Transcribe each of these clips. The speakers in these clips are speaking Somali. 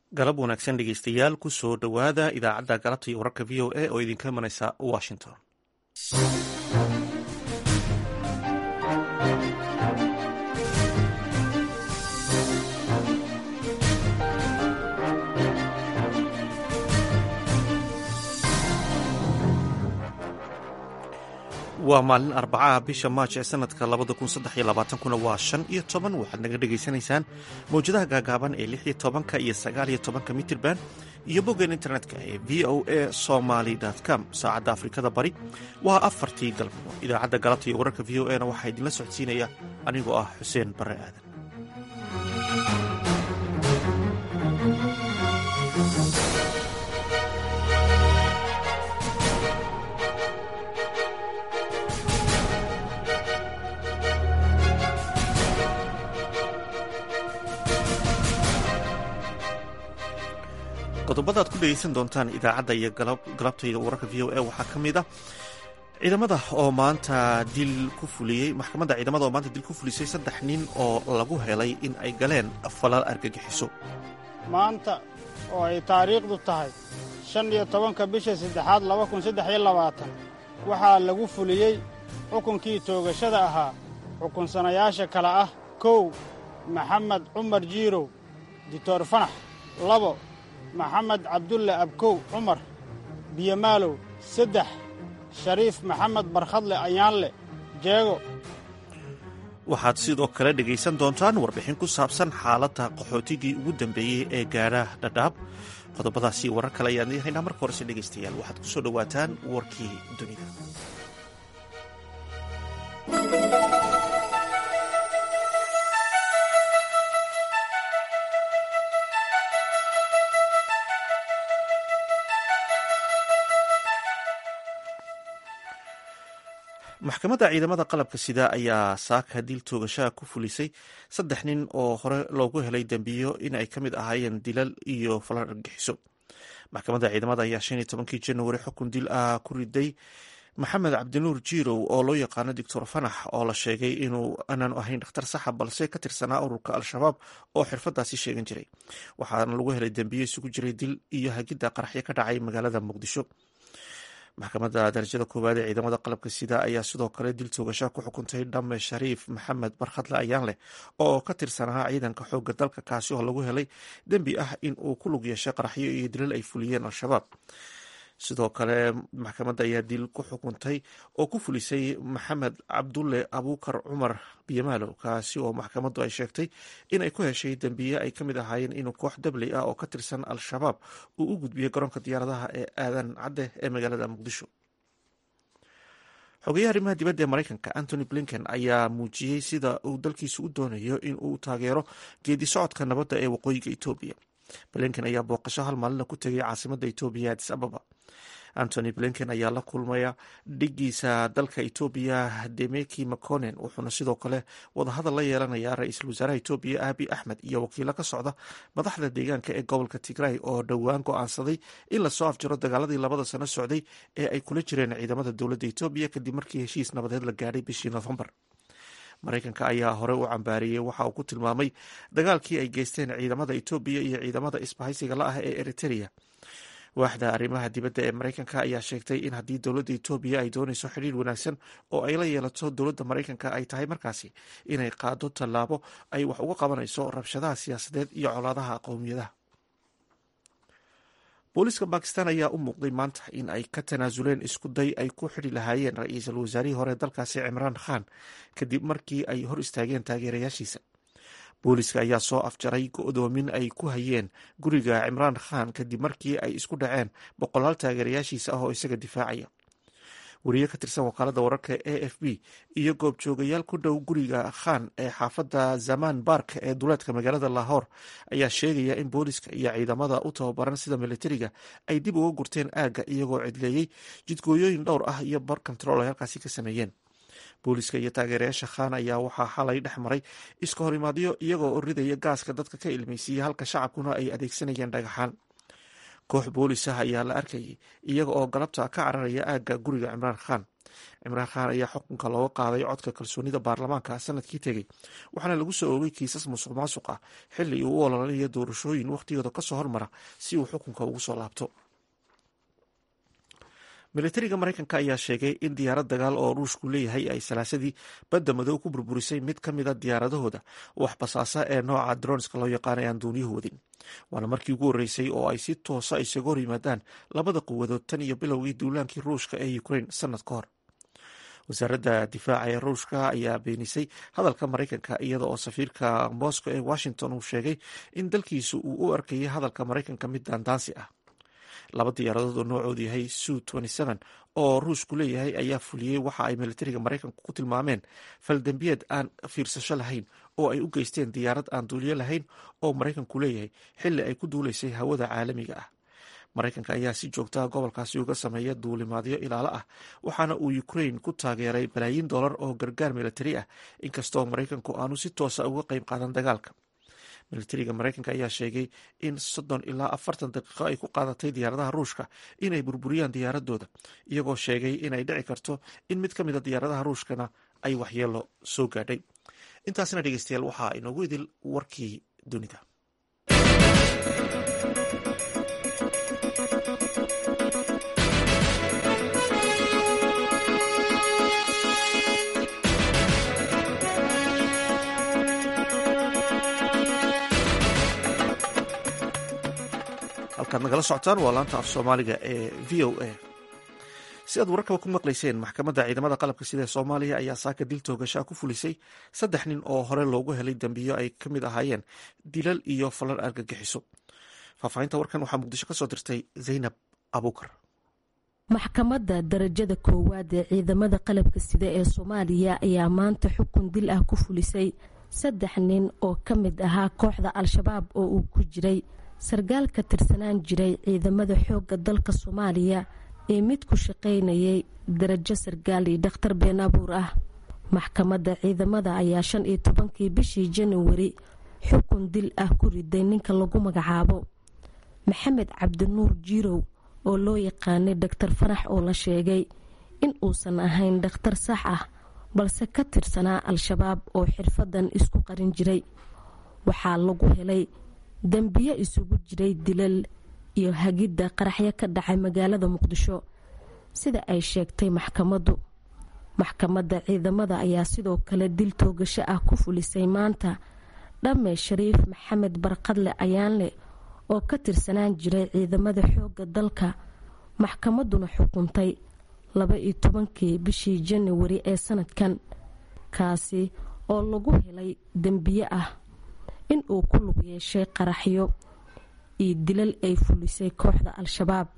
galab wanaagsan dhegeystayaal ku soo dhowaada idaacadda galabta iyo wararka v o a oo idinka imanaysa washington waa maalin arbacaha bisha maaj ee sanadka labada kun saddex iyo labaatankuna waa shan iyo toban waxaad naga dhegaysanaysaan mawjadaha gaagaaban ee lix iyo tobanka iyo sagaal iyo tobanka mitirban iyo boggeen internetka ee v o a somaly com saacadda afrikada bari waa afartii galabnimo idaacadda galabta iyo wararka v o a na waxaa idinla socodsiinaya anigoo ah xuseen barre aadan qodobada ad ku dhegeysan doontaan idaacadda iyo galabtayda wararka v o a waxaa ka mid ah ciidamada oo maanta dil ku fuliyey maxkamadda ciidamada oo maanta dil ku fulisay saddex nin oo lagu helay in ay galeen falal argagixiso maanta oo ay taariikhdu tahay shan iyo tobanka bisha saddexaad laba kun saddex iyo labaatan waxaa lagu fuliyey xukunkii toogashada ahaa xukunsanayaasha kale ah kow maxamed cumar jiirow dictor fanax labo maxamed cabdulle abkow cumar biyomaalow saddex shariif maxamed barkhadle ayaanle jeego waxaad sidoo kale dhegaysan doontaan warbixin ku saabsan xaaladda qaxootigii ugu dambeeyey ee gaadha dhadhaab qodobadaasi warar kale ayaan yahaynaa marka horese dhegaystayaal waxaad ku soo dhowaataan warkii dunida maxkamadda ciidamada qalabka sida ayaa saaka dil toogashaha ku fulisay saddex nin oo hore loogu helay dembiyo in ay ka mid ahaayeen dilal iyo falan argagixiso maxkamadda ciidamada ayaa shan iyo tobankii januari xukun dil ah ku riday maxamed cabdinuur jiirow oo loo yaqaano doctor fanax oo la sheegay inuu aanaanu ahayn dhakhtar saxa balse ka tirsanaa ururka al-shabaab oo xirfadaasi sheegan jiray waxaana lagu helay dembiyo isugu jiray dil iyo hagidda qaraxyo ka dhacay magaalada muqdisho maxkamadda darajada koowaad ee ciidamada qalabka sida ayaa sidoo kale dil toogashaa ku xukuntay dhamme shariif maxamed barkhadle ayaanleh oo ka tirsanaa ciidanka xoogga dalka kaasi oo lagu helay dembi ah in uu ku lug yeeshay qaraxyo iyo dilal ay fuliyeen al-shabaab sidoo kale maxkamadda ayaa dil ku xukuntay oo ku fulisay maxamed cabdulle abuukar cumar biyamaalow kaasi oo maxkamaddu ay sheegtay in ay ku heshay dembiye ay ka mid ahaayeen inuu koox dabley ah oo ka tirsan al-shabaab uu u gudbiyey garoonka diyaaradaha ee aadan cadde ee magaalada muqdisho xogeyaha arrimaha dibadda ee maraykanka antony blinken ayaa muujiyey sida uu dalkiisu u doonayo in uu taageero geedi socodka nabadda ee waqooyiga etoobiya blinken ayaa booqasho hal maalina ku tegay caasimadda etoobiya adis ababa antony blinken ayaa la kulmaya dhigiisa dalka etoobiya demeki maconen wuxuuna sidoo kale wadahadal la yeelanayaa ra-iisul wasaaraha etoobiya abi axmed iyo wakiilo ka socda madaxda deegaanka ee gobolka tigray oo dhowaan go-aansaday in lasoo afjaro dagaaladii labada sano socday ee ay kula jireen ciidamada dowladda etoobiya kadib markii heshiis nabadeed la gaadhay bishii noofembar maraykanka ayaa hore u cambaariyey waxa uu ku tilmaamay dagaalkii ay geysteen ciidamada etoobiya iyo ciidamada isbahaysiga la ah ee eritereya waaxda arrimaha dibadda ee maraykanka ayaa sheegtay in haddii dowladda etoobiya ay doonayso xidhiir wanaagsan oo ay la yeelato dowladda maraykanka ay tahay markaasi inay qaado tallaabo ay wax uga qabanayso rabshadaha siyaasadeed iyo colaadaha qowmiyadaha booliiska bakistan ayaa u muuqday maanta in ay ka tanaasuleen isku day ay ku xidhi lahaayeen ra-iisul wasaarihii hore dalkaasi cimraan khan kadib markii ay hor istaageen taageerayaashiisa booliiska ayaa soo afjaray go-doomin ay ku hayeen guriga cimraan khan kadib markii ay isku dhaceen boqolaal taageerayaashiisa ah oo isaga difaacaya wariye ka tirsan wakaalada wararka a f b iyo goobjoogayaal ku dhow guriga khan ee xaafadda zaman bark ee duleedka magaalada lahor ayaa sheegaya in booliiska iyo ciidamada u tababaran sida militariga ay dib uga gurteen aagga iyagoo cidleeyey jidgooyooyin dhowr ah iyo bar control ay halkaasi ka sameeyeen booliiska iyo taageerayaasha khan ayaa waxaa xalay dhex maray iska horimaadyo iyagoo ridaya gaaska dadka ka ilmeysiiya halka shacabkuna ay adeegsanayeen dhagaxaan koox boolis ah ayaa la arkayay iyaga oo galabta ka cararaya aagga guriga cimraan khan cimraan khan ayaa xukunka looga qaaday codka kalsoonida baarlamaanka sanadkii tegey waxaana lagu soo oogay kiisas musuq maasuq ah xili uu u ololanayo doorashooyin wakhtigooda kasoo hormara si uu xukunka ugu soo laabto militariga mareykanka ayaa sheegay in diyaarad dagaal oo ruushku leeyahay ay salaasadii badda madow ku burburisay mid ka mida diyaaradahooda wax basaasa ee nooca dronska loo yaqaana aan duuniyuhu wadin waana markii ugu horreysay oo ay si toosa isaga hor yimaadaan labada quwadood tan iyo bilowgii duulaankii ruushka ee ukraine sanad ka hor wasaaradda difaaca ee ruushka ayaa beenisay hadalka maraykanka iyada oo safiirka moscow ee washington uu sheegay in dalkiisu uu u arkayay hadalka maraykanka mid daandaansi ah laba diyaaradood oo noocoodu yahay su oo ruushku leeyahay ayaa fuliyey waxa ay militariga maraykanku ku tilmaameen faldembiyeed aan fiirsasho lahayn oo ay u geysteen diyaarad aan duuliyo lahayn oo maraykanku leeyahay xili ay ku duulaysay hawada caalamiga ah maraykanka ayaa si joogtaa gobolkaasi uga sameeya duulimaadyo ilaalo ah waxaana uu ukraine ku taageeray balaayiin dollar oo gargaar militari ah inkastoo maraykanku aanu si toosa uga qeyb qaadan dagaalka militariga maraykanka ayaa sheegay in soddon ilaa afartan daqiiqo ay ku qaadatay diyaaradaha ruushka inay burburiyaan diyaaradooda iyagoo sheegay inay dhici karto in mid ka mida diyaaradaha ruushkana ay waxyeelo soo gaadhay intaasna dhegeystayaal waxaa inoogu idil warkii dunida halkaad nagala socotaan waa laanta af soomaaliga ee v o a si aad wararkaba ku maqlayseen maxkamadda ciidamada qalabka sida ee soomaaliya ayaa saaka dil toogashaa ku fulisay saddex nin oo hore loogu helay dembiyo ay ka mid ahaayeen dilal iyo falal argagixiso faahfaahinta warkan waxaa muqdisho ka soo dirtay zaynab abuukar maxkamadda darajada koowaad ee ciidamada qalabka sida ee soomaaliya ayaa maanta xukun dil ah ku fulisay saddex nin oo ka mid ahaa kooxda al-shabaab oo uu ku jiray sarkaal ka tirsanaan jiray ciidamada xoogga dalka soomaaliya ee mid ku shaqaynayay darajo sarkaal iyo dhakhtar been abuur ah maxkamadda ciidamada ayaa shan iyo tobankii bishii januwari xukun dil ah ku riday ninka lagu magacaabo maxamed cabdinuur jiirow oo loo yaqaanay dhaktar farax oo la sheegay in uusan ahayn dhakhtar sax ah balse ka tirsanaa al-shabaab oo xirfadan isku qarin jiray waxaa lagu helay dembiyo isugu jiray dilal iyo hagidda qaraxyo ka dhacay magaalada muqdisho sida ay sheegtay maxkamaddu maxkamadda ciidamada ayaa sidoo kale dil toogasho ah ku fulisay maanta dhamme shariif maxamed barqadle ayaanle oo ka tirsanaan jiray ciidamada xoogga dalka maxkamadduna xukuntay laba iyo tobankii bishii januwari ee sanadkan kaasi oo lagu helay dembiye ah in uu ku lug yeeshay qaraxyo iyo dilal ay fulisay kooxda al-shabaab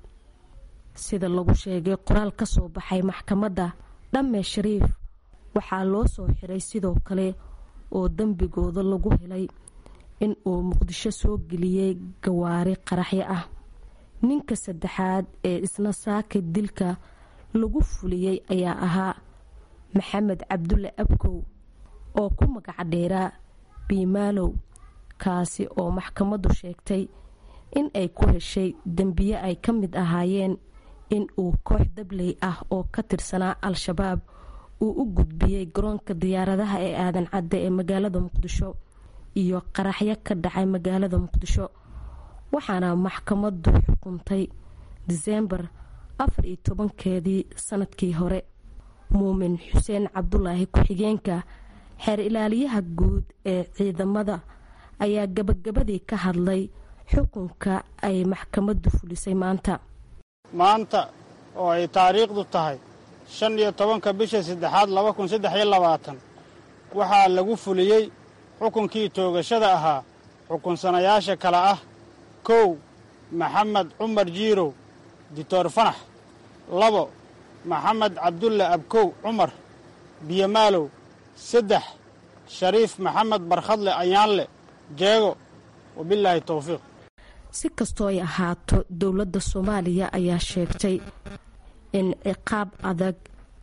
sida lagu sheegay qoraal ka soo baxay maxkamadda dhamme shariif waxaa loo soo xiray sidoo kale oo dembigooda lagu helay in uu muqdisho soo geliyey gawaari qaraxyo ah ninka saddexaad ee isna saaka dilka lagu fuliyey ayaa ahaa maxamed cabdulle abkow oo ku magac dheeraa biimaalow kaasi oo maxkamaddu sheegtay in ay ku heshay dembiye ay ka mid ahaayeen in uu koox dabley ah oo ka tirsanaa al-shabaab uu u gudbiyey garoonka diyaaradaha ee aadan cadde ee magaalada muqdisho iyo qaraxyo ka dhacay magaalada muqdisho waxaana maxkamaddu xukuntay diseembar afar iyo tobankeedii sanadkii hore muumin xuseen cabdulaahi ku-xigeenka xeer ilaaliyaha guud ee ciidamada ayaa gabagabadii ka hadlay xukunka ay maxkamaddu fulisay maanta maanta oo ay taariikhdu tahay shan iyo tobanka bisha saddexaad laba kun saddex iyo labaatan waxaa lagu fuliyey xukunkii toogashada ahaa xukunsanayaasha kale ah kow maxamed cumar jiirow dictor fanax labo maxamed cabdulle abkow cumar biyomaalow saddex shariif maxamed barkhadle ayaanle jeego wabilaahi towfiiq si kastoo ay ahaato dowladda soomaaliya ayaa sheegtay in ciqaab adag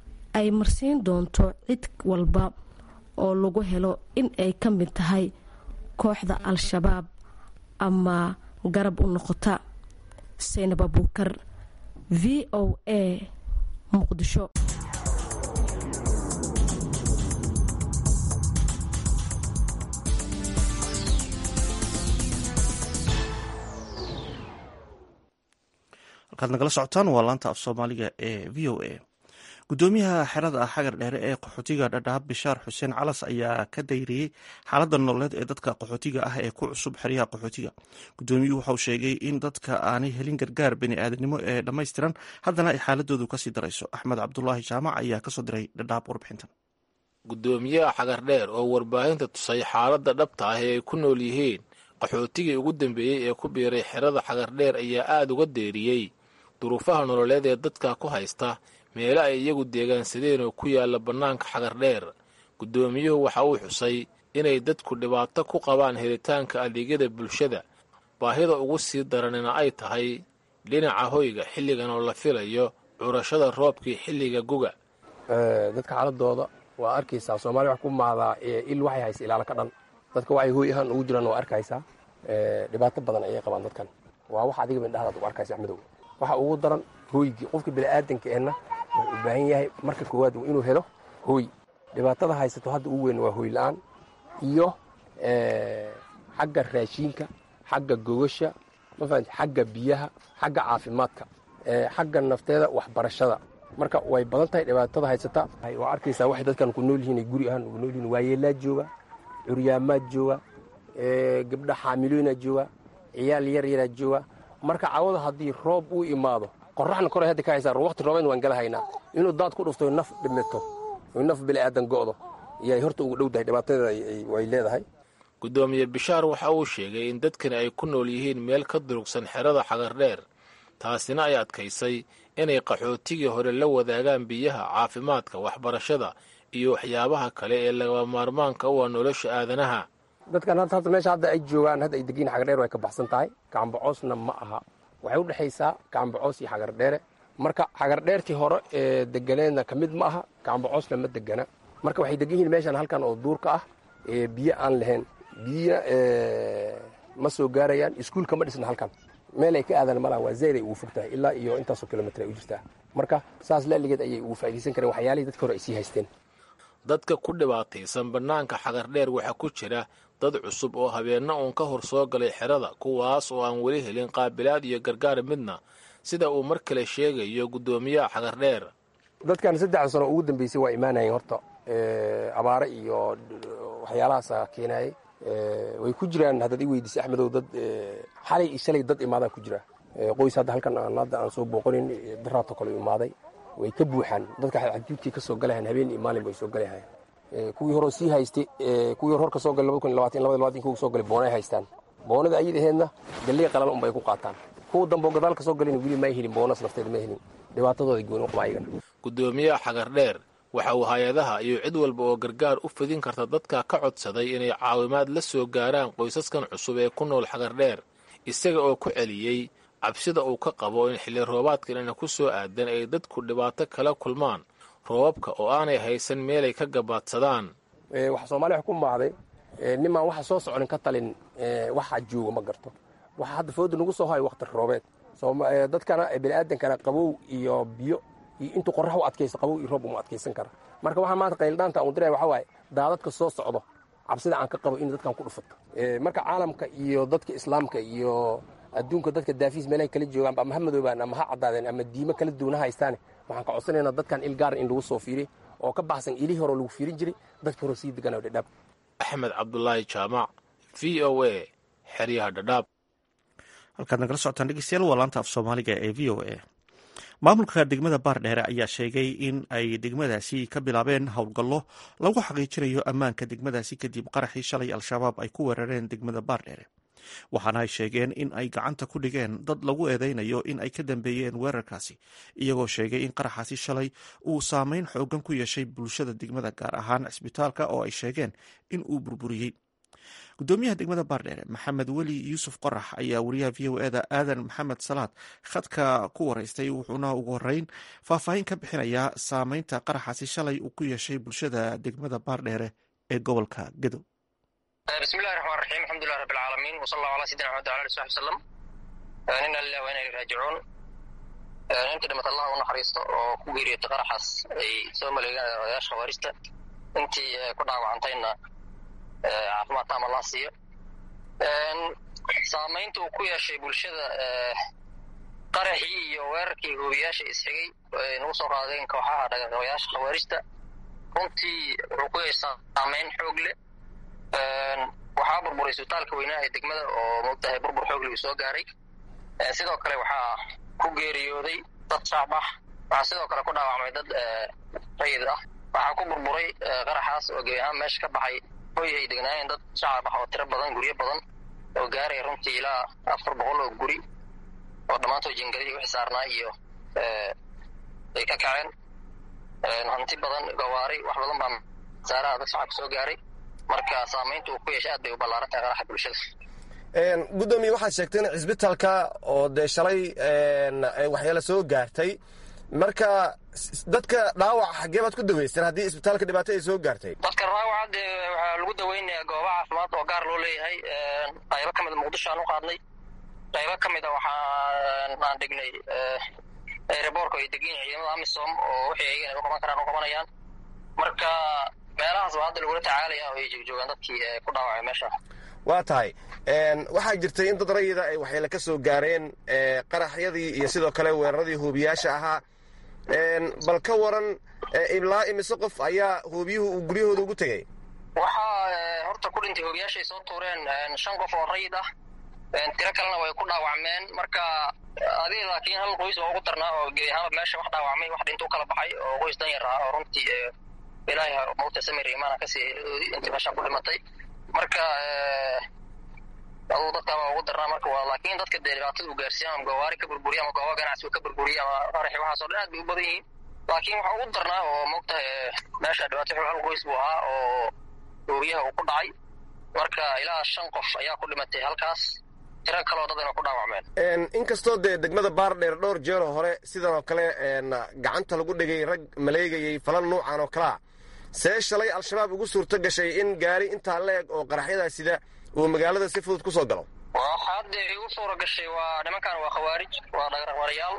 ay marsiin doonto cid walba oo lagu helo in ay ka mid tahay kooxda al-shabaab ama garab u noqota saynab abuukar v o a muqdisho halkaad nagala socotaan waa laanta af soomaaliga ee v o a gudoomiyaha xerada xagar dheere ee qaxootiga dhadhaab bishaar xuseen calas ayaa ka dayriyey xaalada nololeed ee dadka qaxootiga ah ee ku cusub xeryaha qaxootiga gudoomiyuhu waxauu sheegay in dadka aanay helin gargaar bani-aadanimo ee dhammaystiran haddana ay xaaladoodu kasii darayso axmed cabdulaahi jaamac ayaa kasoo diray dhadhaab warbixintan gudoomiyaha xagar dheer oo warbaahinta tusay xaaladda dhabta ah ee ay ku nool yihiin qaxootigii ugu dambeeyey ee ku biiray xerada xagar dheer ayaa aada uga deeriyey duruufaha nololeed ee dadka ku haysta meelo ay iyagu deegaansadeen oo ku yaalla bannaanka xagar dheer guddoomiyuhu waxa uu xusay inay dadku dhibaato ku qabaan helitaanka adeegyada bulshada baahida ugu sii daranina ay tahay dhinaca hoyga xilligan oo la filayo curashada roobkii xilliga guga dadka xaaladooda waa arkaysaa soomaaliya wax ku maadaa il waxay haysa ilaalo ka dhan dadka waxay hooy ahaan ugu jiraan waa arkaysaa dhibaato badan ayay qabaan dadkan waa wax adiga mindhahdaad u arkaysa axmedow waxa ugu daran hooygii qofka bini'aadanka ehna wuxuu u baahan yahay marka koowaad inuu helo hooy dhibaatada haysato hadda ugu weyn waa hooy la-aan iyo xagga raashiinka xagga gogasha mafahant xagga biyaha xagga caafimaadka xagga nafteeda waxbarashada marka way badan tahay dhibaatada haysata waa arkaysaa waxay dadkan ku nool yihiin ay guri ahaan ugu nool yihiin waayeelaa jooga curyaamaad jooga gabdha xaamilooyinaa jooga ciyaal yar yaraa jooga marka cawada haddii roob uu imaado qoraxna koray hadda ka haysaa waqti roobeed waan gala haynaa inuu daad ku dhufto naf dhimito naf bini'aadan go'do iyay horta ugu dhow tahay dhibaatadeeda way leedahay guddoomiye bishaar waxa uu sheegay in dadkani ay ku nool yihiin meel ka durugsan xerada xagar dheer taasina ay adkaysay inay qaxootigii hore la wadaagaan biyaha caafimaadka waxbarashada iyo waxyaabaha kale ee laga maarmaanka u ah nolosha aadanaha dadkan hadda meesha hadda ay joogaan hadda ay degiin xagardheer way ka baxsan tahay gacanbacoosna ma aha waxay u dhexaysaa gacanbacoos iyo xagardheere marka xagardheertii hore ee deganeedna ka mid ma aha gacanbacoosna ma degana marka waxay degan yihiin meeshan halkan oo duurka ah ee biyo aan lahayn biyo ma soo gaarayaan iskuulka ma dhisna halkan meel ay ka aadan malaha waa zayday ugu fog tahay ilaa iyo intaasoo kilomitr ay u jirtaa marka saas laaligeed ayay ugu faa'iidaysan kareen waxyaalihii dadka hore ay sii haysteen dadka ku dhibaataysan bannaanka xagar dheer waxaa ku jira dad cusub oo habeenna uun ka hor soo galay xerada kuwaas oo aan weli helin qaabilaad iyo gargaar midna sida uu mar kale sheegayo guddoomiyaha xagar dheer dadkan saddexda sano ugu dambeysay waa imaanayeen horta abaare iyo waxyaalahaasa keenayay way ku jiraan haddaad i weydiisay axmedow dad xalay iyo shalay dad imaadaan ku jira qoys hadda halkan aan hadda aan soo booqanin daraato kale imaaday way ka buuxaan dadka xadjuudkii ka soo galayan habeen iyo maalin bay soo galayahayan kuwii horeo sii haystay kuwii hor ka soo galay labada kun labaatan labada labaatan kuwa soo galay boonay haystaan boonada ayid aheedna galley qalan unbay ku qaataan kuwa dambe oo gadaal ka soo galayna weli may helin boonas nafteeda ma helin dhibaatadooda gooni u qaba ayagana guddoomiyaha xagar dheer waxa uu hay-adaha iyo cid walba oo gargaar u fidin karta dadka ka codsaday inay caawimaad la soo gaaraan qoysaskan cusub ee ku nool xagar dheer isaga oo ku celiyey cabsida uu ka qabo in xilli roobaadkanina ku soo aadan ay dadku dhibaato kala kulmaan roobabka oo aanay haysan meelay ka gabaadsadaan waxa soomaaliya wax ku maahday nimaan waxa soo soconin ka talin waxa jooga ma garto waxa hadda fooda nagu soo hayo wakhti roobeed dadkana bini'aadankana qabow iyo biyo iyo intuu qorax u adkaysto qabow iyo roob uma adkaysan kara marka waxaa maanta qayldhaanta aan diraya waxa waaye daadadka soo socdo cabsida aan ka qabo in dadkan ku dhufato marka caalamka iyo dadka islaamka iyo adduunka dadka daafiis meelahay kala joogaan ama ha madoobaan ama ha caddaadeen ama diimo kala duwana haystaane waxaan ka codsanaynaa dadkan il gaara in lagu soo fiiriy oo ka baxsan ilihii hore lagu fiirin jiray dadka hore sii deganaa dhadhaab axmed cabdulaahi jaamac v o a xeryaha dhadhaab halkaad nagala socotaan dhegeystayaal waa laanta af soomaaliga ee v o a maamulka degmada baardheere ayaa sheegay in ay degmadaasi ka bilaabeen howlgallo lagu xaqiijinayo ammaanka degmadaasi kadib qaraxii shalay al-shabaab ay ku weerareen degmada baardheere waxaana ay sheegeen in ay gacanta ku dhigeen dad lagu eedeynayo in ay ka dambeeyeen weerarkaasi iyagoo sheegay in qaraxaasi shalay uu saameyn xoogan ku yeeshay bulshada degmada gaar ahaan cisbitaalka oo ay sheegeen in uu burburiyey gudoomiyaha degmada baardheere maxamed weli yuusuf qorax ayaa wariyaha v o eda aadan maxamed salaad khadka ku wareystay wuxuuna ugu horeyn faahfaahin ka bixinayaa saameynta qaraxaasi shalay uu ku yeeshay bulshada degmada baardheere ee gobolka gadow bismillahi raxmaan raxiim alxamdulilah rabbi alcaalamiin wsala allahu ala sayidina maxamed wala ali saxbi wsalam ina lilah wa ina ilay raajicuun intii dhimata allah u naxariisto oo ku geeriyotay qaraxaas ay soo maleegaan odayaasha khawaarijta intii ku dhaawacantayna caafimaad taam allah siiyo saamaynta uu ku yeeshay bulshada qaraxii iyo weerarkii hoobiyaasha isxigay ay nagu soo qaadeen kooxaha dhaqaqabayaasha khawaarijta runtii wuxuu ku yeeshay saamayn xoog leh waxaa burburay isbitaalka weynaa ee degmada oo moogtahay burbur xoog leh uu soo gaaray sidoo kale waxaa ku geeriyooday dad shacab ah waxaa sidoo kale ku dhaawacmay dad rayid ah waxaa ku burburay qaraxaas oo gebi ahaan meesha ka baxay hoy ay degnaayeen dad shacab ah oo tiro badan guryo badan oo gaaraya runtii ilaa afar boqol oo guri oo dhammaantood jingadihii wixii saarnaa iyo ay ka kaceen hanti badan gawaari wax badan baa saaraha dad shacabka soo gaaray marka saamaynta uu ku yeeshay aad bay u ballaaran tahay qaraxa bulshada guddoomiye waxaad sheegtay in cisbitaalka oo dee shalay waxyaala soo gaartay marka dadka dhaawac xaggee baad ku daweyseen haddii isbitaalka dhibaato ay soo gaartay dadka dhaawaca dee waxaa lagu daweynayaa gooba caafimaad oo gaar loo leeyahay qaybo ka mida muqdisho aan u qaadnay qaybo ka mida waxaan aan dhignay aeroboorka ay degan yihin ciidamada amisom oo wixii ayagana u qaban karaan u qabanayaan marka meelahaas baa hadda lagula tacaalaya oo ay joogjoogaan dadkii ku dhaawacay meesha waa tahay waxaa jirtay in dad rayida ay waxyeele ka soo gaareen qaraxyadii iyo sidoo kale weeraradii hoobiyaasha ahaa bal ka waran ilaa imise qof ayaa hoobiyuhu uu guryahooda ugu tegey waxaa horta ku dhintay hoobiyaashay soo tuureen shan qof oo rayid ah tiro kalena way ku dhaawacmeen marka adiga laakiin hal qoys oo ugu darnaa oo gebi ahaanba meesha wax dhaawacmay wax dhinta u kala baxay oo qoys dan yar ah oo runtii ilaahay mawta samir imaana kasii intii meesha ku dhimatay marka aduu dadka baa ugu darnaa marka waa laakiin dadka dee dhibaatada uu gaarsiiya ama gawaari ka burburiya ama gooba ganacsi uu ka burburiya ama qaraxi waxaas oo dhan aad bay u badan yihiin laakiin waxaa ugu darnaa oo moogtahay meesha dhibaato xul hal qoys buu ahaa oo hoobiyaha uu ku dhacay marka ilaa shan qof ayaa ku dhimatay halkaas tiro kaloo dadana ku dhaawacmeen inkastoo dee degmada baardheer dhowr jeeroo hore sidan oo kale gacanta lagu dhigay rag maleegayay falal nuucan oo kalea see shalay al-shabaab ugu suurto gashay in gaari intaa la eg oo qaraxyadaa sida uu magaalada si fudud ku soo galo waxaa dee igu suura gashay waa nimankan waa khawaarij waa dhagaraqbarayaal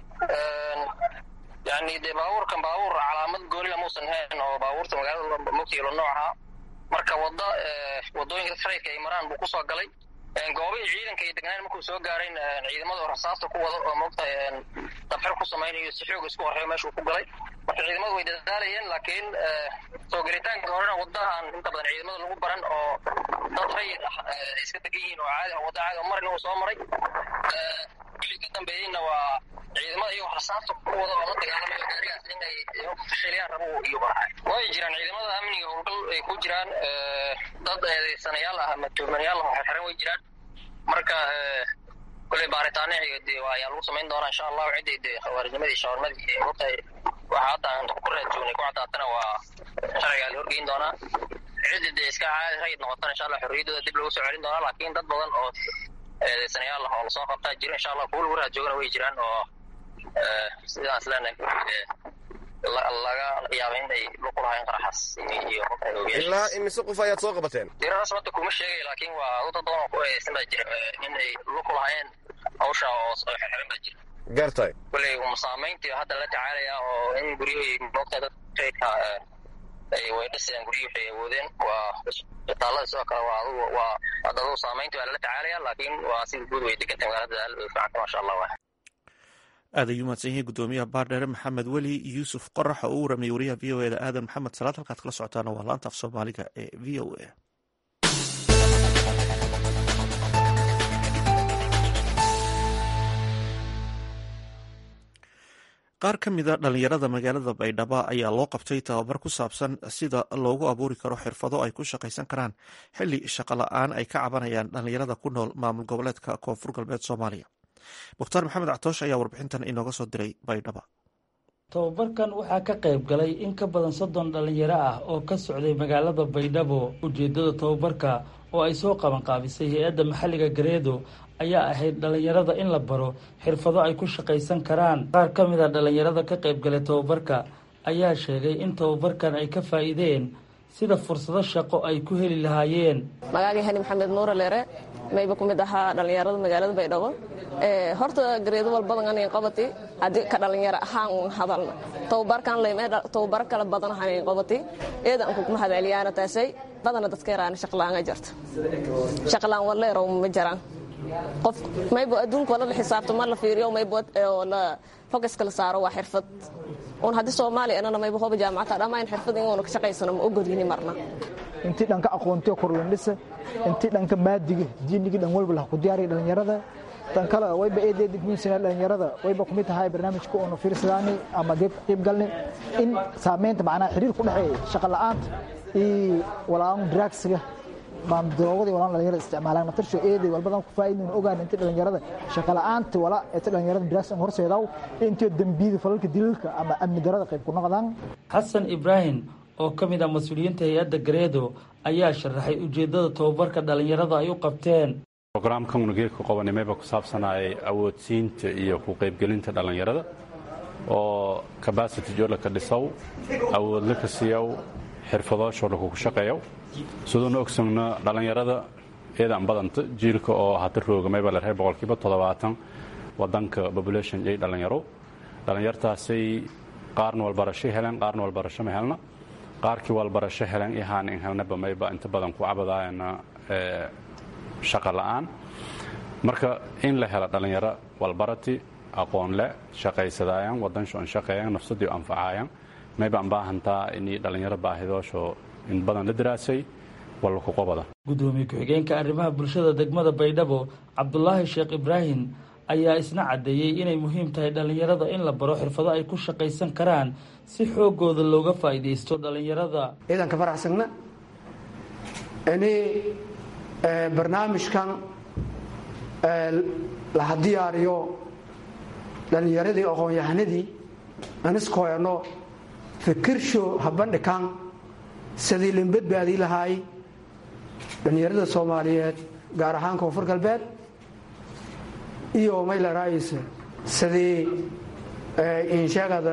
yani dee baabuurkan baabuur calaamad goonila muusan hayn oo baabuurta magaalada mogtiilo noocaha marka wadda waddooyinka rayidka ay maraan buu kusoo galay goobihii ciidanka ay degnaan markuu soo gaarayn ciidamada oo rasaasta ku wada oo moogtahay dabxir ku samaynayo si xoog isku horreeyo meeshuu ku galay marka ciidamadu way dadaalayeen laakiin soo gelitaanka horena waddahan inta badan ciidamada lagu baran oo dad rayid ah ay iska degan yihiin oo caadi wadda caadi oo marin uu soo maray wixii ka dambeeyeyna waa ciidamada iyagoo rasaasta ku wada oo la dagaalamayo gaarigaas inay fashiliyaan rabo iyo way jiraan ciidamada amniga howlgal ay ku jiraan dad eedeysanayaal ah ama tuumanayaal ah xirxiran way jiraan marka koley baaritaano de ayaa lagu samayn doonaa insha allahu ciddii de khawaarijnimadii shawarmadii iyo mogtahay waxa hadda aan ku raadjoognay ku caddaatana waa sharcigaa la horgeyn doonaa ciddii dee iska caadi rayid noqotana insha allah xorriyaddooda dib lagu soo celin doonaa laakiin dad badan oo eedeysanayaal ah oo lasoo qabtaa jiro insha allah kuwa lagu raadjoogana way jiraan oo sidaas leenahay laga yaaba inay luqu lahayn qaraxaas iyo ilaa imise qof ayaad soo qabateen diradaas hadda kuma sheegay laakiin waa dad badan oo ku eedeysan baa jira inay luqu lahayn hawsha oo xirxiran baa jira gartay koley um saamayntii hadda la tacaalaya oo in guryahii moogta dad rayidka ay way dhisayaan guryihii waxay awoodeen waa isbitaalada sidoo kale waa adugu waa hadda adugu saamayntii waa lala tacaalaya laakiin waa sida guud way degantay magaalada aad bay fiicanta maasha allah waa aad ayuu mahadsan yahay guddoomiyaha baardheere maxamed weli yuusuf qorax oo u waramayay wariyaha v o e da aadan maxamed salaad halkaad kala socotaana waa laanta af soomaaliga ee v o a qaar ka mida dhalinyarada magaalada baydhabo ayaa loo qabtay tababar ku saabsan sida loogu abuuri karo xirfado ay ku shaqaysan karaan xili shaqo la-aan ay ka cabanayaan dhalinyarada ku nool maamul goboleedka koonfur galbeed soomaaliya mukhtaar maxamed cactoosh ayaa warbixintan inooga soo diray baydhaba tababarkan waxaa ka qayb galay in ka badan soddon dhalinyaro ah oo ka socday magaalada baydhabo ujeeddada tababarka oo ay soo qabanqaabisay hay-adda maxalliga gareedo ayaa ahayd dhalinyarada in la baro xirfado ay ku shaqaysan karaan qaar ka mid a dhalinyarada ka qayb galay tababarka ayaa sheegay in tababarkan ay ka faa'iideen sida fursado shaqo ay ku heli lahaayeen magaagii hani maxamed nuure leere mayba ku mid ahaa dhallinyarada magaalada baydhabo horta gareedo walbadan anayn qabati haddii ka dhallinyaro ahaan un hadalna tababarkan leyme tababaro kala badan hanayn qabati eeda an kuguma hadaliyaana taasay badana dadka yaraana shaqlaanga jirta shaqlaan waleero ma jiraan qof maybo adduunka wala la xisaabto ma la fiiriyo maybo la focuska la saaro waa xirfad un haddii soomaaliya anana maybo hoba jaamacata dhammaan xirfad inuuna ka shaqaysano ma ogolini marna intii dhanka aqoontiga korlandhisa intii dhanka maadiga diinigii dhan walba lah ku diyaariya dhallinyarada tan kale wayba eedeediguunsana dhallinyarada wayba kumid tahay barnaamijka oonu fiirsadaani ama qayb galni in saamaynta macnaha xiriir ku dhexeeya shaqa la'aanta iyo walaan draagsiga maamdoogadii walaan dhalinyarada isticmaalaan naftarsho eeday walbadan ku faa'iidaynu ogaan intii dhalinyarada shaqa la'aanta wala intii dhalinyarada draags aan horseedaw intii dambiyada falalka dilalka ama amni darada qayb ku noqdaan xasan ibraahim oo ka mid ah mas-uuliyiinta hay-adda gareedo ayaa sharaxay ujeeddada tababarka dhallinyarada ay u qabteen brograamkan unugeedka qobanimeyba ku saabsanayay awoodsiinta iyo ku qaybgelinta dhallinyarada oo cabacity joolaka dhisow awoodla ka siiyow xirfadooshoodha kugu shaqeeyow siduuna ogsogno dhallinyarada eedaan badanta jiilka oo hata roogamayba la reer boqolkiiba toddobaatan wadanka population yay dhallinyaro dhallinyartaasay qaarna walbarasho heleen qaarna walbarasho ma helna qaarkii walbarasho heleen ihaan in helnaba mayba inta badan ku cabadaayana shaqa la'aan marka in la helo dhallinyaro walbarati aqoon le shaqaysadaayaan wadansho an shaqeeyaan nafsadii anfacaayaan mayba an baahantaa inii dhallinyaro baahidoosho in badan la daraasay walba ku qobada gudoomiye ku-xigeenka arrimaha bulshada degmada baydhabo cabdulaahi sheekh ibraahim ayaa isna caddeeyey inay muhiim tahay dhallinyarada in la baro xirfado ay ku shaqaysan karaan si xoogooda looga faa'iidaysto dhallinyarada ciidanka faraxsagna ini barnaamijkan laha diyaariyo dhallinyaradii aqoon-yahanadii aniskoeno fikirsho habandhikan sidii lin badbaadii lahaay dhallinyarada soomaaliyeed gaar ahaan koonfur galbeed iyo maylarayse sidii insheegada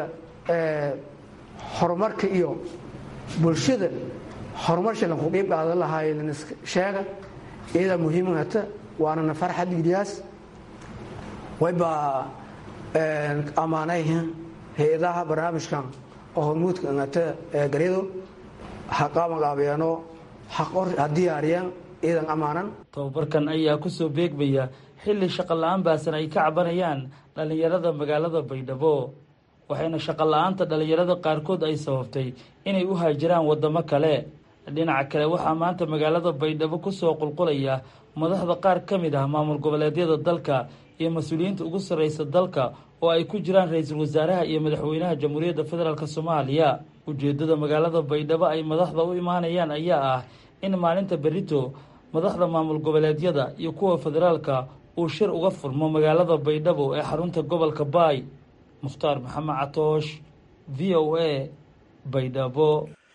horumarka iyo bulshada horumarsha lanku qiib qaadan lahaay sheega iyadaa muhiimata waanana farxad giliyaas wayba ammaanayhin hay-adaha barnaamijkan oo hormuudka ngata garyado ha qabanqaabeeno ha diyaariyeen iyadan ammaanan tababarkan ayaa ku soo beegmaya xilli shaqo la-aan baasan ay ka cabanayaan dhallinyarada magaalada baydhabo waxayna shaqo la-aanta dhallinyarada qaarkood ay sababtay inay u haajiraan waddamo kale dhinaca kale waxaa maanta magaalada baydhabo kusoo qulqulaya madaxda qaar ka mid ah maamul goboleedyada dalka iyo mas-uuliyiinta ugu sarreysa dalka oo ay ku jiraan ra-iisul wasaaraha iyo madaxweynaha jamhuuriyadda federaalk soomaaliya ujeeddada magaalada baydhabo ay madaxda u imaanayaan ayaa ah in maalinta berito madaxda maamul goboleedyada iyo kuwa federaalka uu shir uga furmo magaalada baydhabo ee xarunta gobolka baay mukhtaar maxamed catoosh v o a baydhabo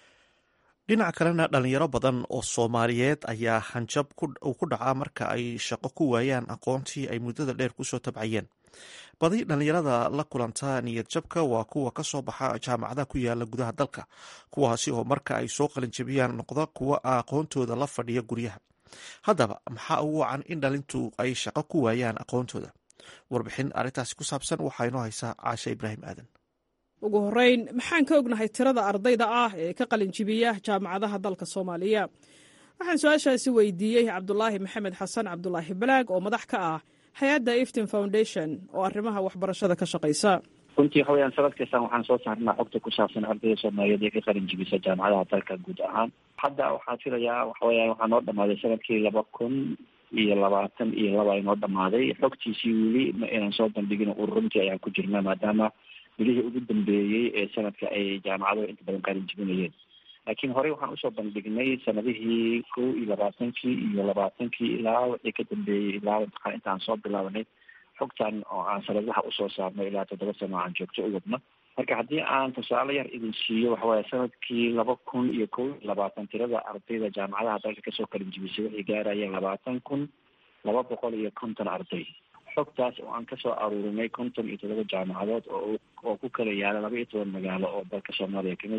dhinaca kalena dhalinyaro badan oo soomaaliyeed ayaa hanjab uu ku dhacaa marka ay shaqo ku waayaan aqoontii ay muddada dheer kusoo tabcayeen badi dhallinyarada la kulanta niyad jabka waa kuwa ka soo baxa jaamacadaha ku yaala gudaha dalka kuwaasi oo marka ay soo qalinjabiyaan noqda kuwa aqoontooda la fadhiya guryaha haddaba maxaa ugu wacan in dhalintu ay shaqo ku waayaan aqoontooda warbixin arrintaasi ku saabsan waxaa inoo haysaa caashe ibraahim aadan ugu horreyn maxaan ka ognahay tirada ardayda ah ee ka qalinjibiya jaamacadaha dalka soomaaliya waxaan su-aashaasi weydiiyey cabdulaahi maxamed xasan cabdulaahi balaag oo madax ka ah hay-adda iftin foundation oo arrimaha waxbarashada ka shaqaysa runtii waxa weyaan sanad kastaan waxaan soo saarnaa xogta ku saabsan ardayda soomaaliyeed ee ka qalin jibisa jaamacadaha dalka guud ahaan hadda waxaan filayaa waxa weyaan waxaa noo dhamaaday sanadkii laba kun iyo labaatan iyo laba inoo dhamaaday xogtiisii weli ma aynan soo bandhigin ururuntii ayaan ku jirnaa maadaama bilihii ugu dambeeyey ee sanadka ay jaamacaduhu inta badan qalin jibinayeen laakiin horey waxaan usoo bandhignay sanadihii kow iyo labaatankii iyo labaatankii ilaa wixii ka dambeeyey ilaa imtixaan intaan soo bilaabanay xogtan oo aan sanadaha usoo saarno ilaa toddoba sano aan joogto u wadno marka haddii aan tusaale yar idin siiyo waxawaya sanadkii laba kun iyo kow iyo labaatan tirada ardayda jaamacadaha dalka kasoo qalin jibisay waxay gaarayeen labaatan kun laba boqol iyo konton arday xogtaas oo aan kasoo aruurinay konton iyo todoba jaamacadood oo oo ku kala yaala laba iyo toban magaalo oo dalka soomaaliya kamid a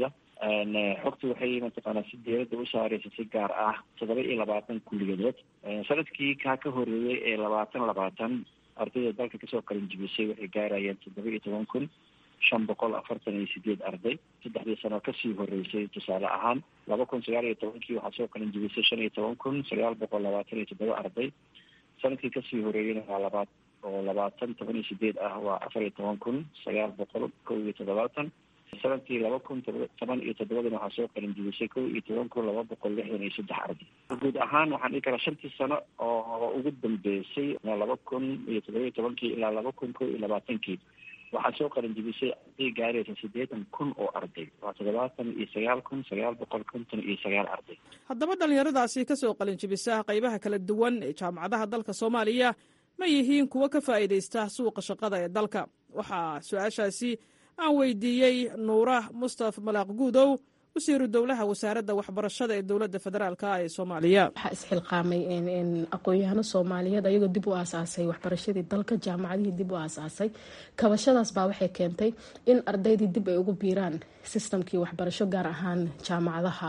xogta waxay mataqaanaa si dowladda u saareysa si gaar ah toddoba iyo labaatan kulliyadood sanadkii kaa ka horeeyey ee labaatan labaatan ardayda dalka kasoo qalin jibisay waxay gaarayeen toddoba iyo toban kun shan boqol afartan iyo sideed arday saddexdii sano kasii horeysay tusaale ahaan laba kun sagaal iyo tobankii waxaa soo qalin jibisay shan iyo toban kun sagaal boqol labaatan iyo toddoba arday sanadkii kasii horeeyeyna waa labaad oo labaatan toban iyo sideed ah waa afar iyo toban kun sagaal boqol kow iyo toddobaatan sanadkii laba kun toban iyo toddobadana waxaa soo qalin jibisay kow iyo toban kun laba boqol lixdan iyo saddex arday guud ahaan waxaan dhihi karaa shantii sano oo ugu dambeysay laba kun iyo toddoba iyo tobankii ilaa laba kun kow iyo labaatankii waxaa soo qalin jibisay arday gaaraysa siddeetan kun oo arday waa toddobaatan iyo sagaal kun sagaal boqol konton iyo sagaal arday haddaba dhallinyaradaasi ka soo qalin jibisa qaybaha kala duwan ee jaamacadaha dalka soomaaliya ma yihiin kuwo ka faa'iidaysta suuqa shaqada ee dalka waxaa su-aashaasi aan weydiiyey nuura mustaf malaaq guudow wasiiru dowlaha wasaaradda waxbarashada ee dowladda federaalk ee soomaaliya waxaa isxilqaamay aqoon-yahano soomaaliyeed ayagoo dib u aasaasay waxbarashadii dalka jaamacadihii dib u aasaasay kabashadaas baa waxay keentay in ardaydii dib ay ugu biiraan sistamkii waxbarasho gaar ahaan jaamacadaha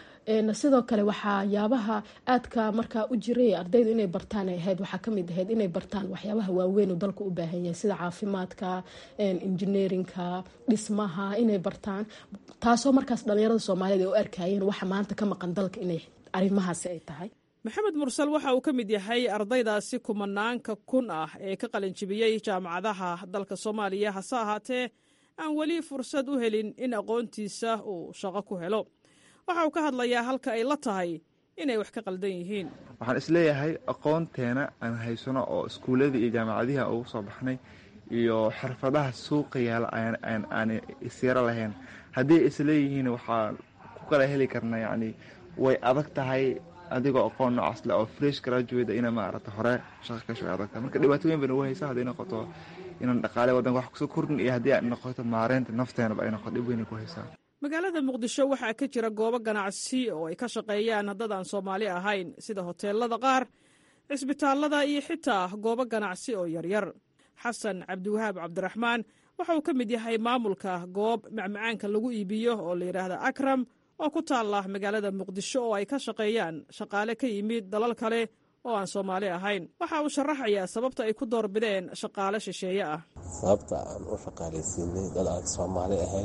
sidoo kale waxaa yaabaha aadka markaa u jiray ardaydu inay bartaan ay ahayd waxaa kamid ahayd inay bartaan waxyaabaha waaweyn uu dalka u baahan yahay sida caafimaadka engineerinka dhismaha inay bartaan taasoo markaas dhalinyarada soomaaliyeed ay u arkayeen waxa maanta ka maqan dalka inay arrimahaasi ay tahay maxamed mursal waxa uu ka mid yahay ardaydaasi kumanaanka kun ah ee ka qalinjibiyey jaamacadaha dalka soomaaliya hase ahaatee aan weli fursad u helin in aqoontiisa uu shaqo ku helo waxa uu ka hadlayaa halka ay la tahay inay wax ka qaldan yihiin waxaan isleeyahay aqoonteena aan haysano oo iskuuladii iyo jaamacadihi aan ugu soo baxnay iyo xirfadaha suuqa yaala aan isyaro lahayn haddii isleeyihiin waxaan ku kala heli karna yacni way adag tahay adigoo aqoon noocaas leh oo fresh graduate ina maarata hore shaqa kasho way adag tahay marka dhibaato weyn bayna ugu haysaa hadday noqoto inaan dhaqaale waddanka wax kusoo kordhin iyo haddii ay noqoto maareynta nafteenaba ay noqoto dhib weynay ku haysaa magaalada muqdisho waxaa ka jira goobo ganacsi oo ay ka shaqeeyaan dad aan soomaali ahayn sida hoteelada qaar cisbitaallada iyo xitaa goobo ganacsi oo yaryar xasan cabdiwahaab cabdiraxmaan waxa uu ka mid yahay maamulka goob macmacaanka lagu iibiyo oo la yidhaahda akram oo ku taalla magaalada muqdisho oo ay ka shaqeeyaan shaqaale ka yimid dalal kale oo aan soomaali ahayn waxa uu sharaxayaa sababta ay ku doorbideen shaqaale shisheeye ah sababta aan u shaqaalaysiinay dad aan soomaali ahayn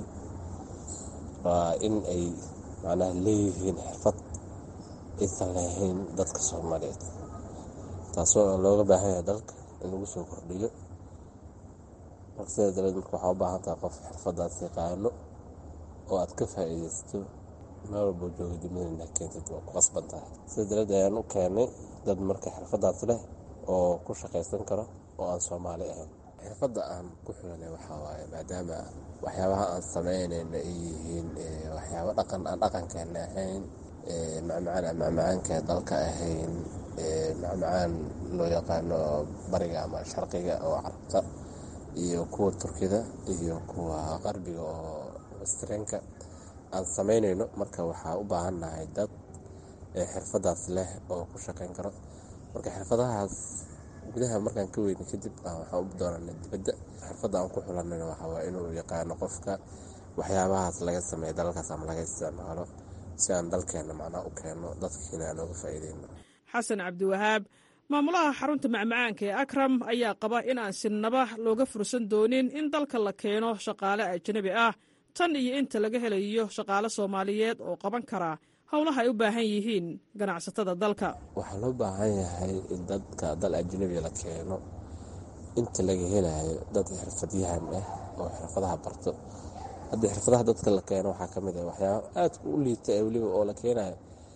waa in ay macnaha leeyihiin xirfad aysan lahayn dadka soomaaliyeed taasoo looga baahan yahay dalka in lagu soo kordhiyo marka sidaa dareed marka waxaa u baahan tahay qof xirfadaas yaqaano oo aad ka faa'iidaysto meel walboo jooga dibada inaa keentid waa ku qasban tahay sida dareed ayaan u keenay dad marka xirfadaas leh oo ku shaqaysan karo oo aan soomaali ahayn xirfadda aan ku xulanay waxaa waaye maadaama waxyaabaha aan samaynayna ay yihiin waxyaabo dhaqan aan dhaqankeena ahayn macmacaan aan macmacaanka dalka ahayn macmacaan loo yaqaano bariga ama sharqiga oo carabta iyo kuwa turkida iyo kuwa qarbiga oo westrenka aan samaynayno marka waxaa u baahannahay dad xirfadaas leh oo ku shaqayn karo marka xirfadahaas gudaha markaan ka weyna kadib waxaan u doonana dibadda xirfadda aan ku xulanayna waxaa waa inuu yaqaano qofka waxyaabahaas laga sameeya dalalkaas ama laga isticmaalo si aan dalkeena macnaa u keenno dadkiina aan ooga faa'iideyno xasan cabdiwahaab maamulaha xarunta macmacaanka ee akram ayaa qaba in aan sinaba looga fursan doonin in dalka la keeno shaqaale ajnabi ah tan iyo inta laga helayo shaqaale soomaaliyeed oo qaban kara howlaha ay u baahan yihiin ganacsatada dalka waxaa loo baahan yahay in dadka dal ajnabiga la keeno inta laga helayo dad xirfadyahan ah oo xirfadaha barto haddii xirfadaha dadka la keeno waxaa ka mid ah waxyaaba aadka u liita ee weliba oo la keenayo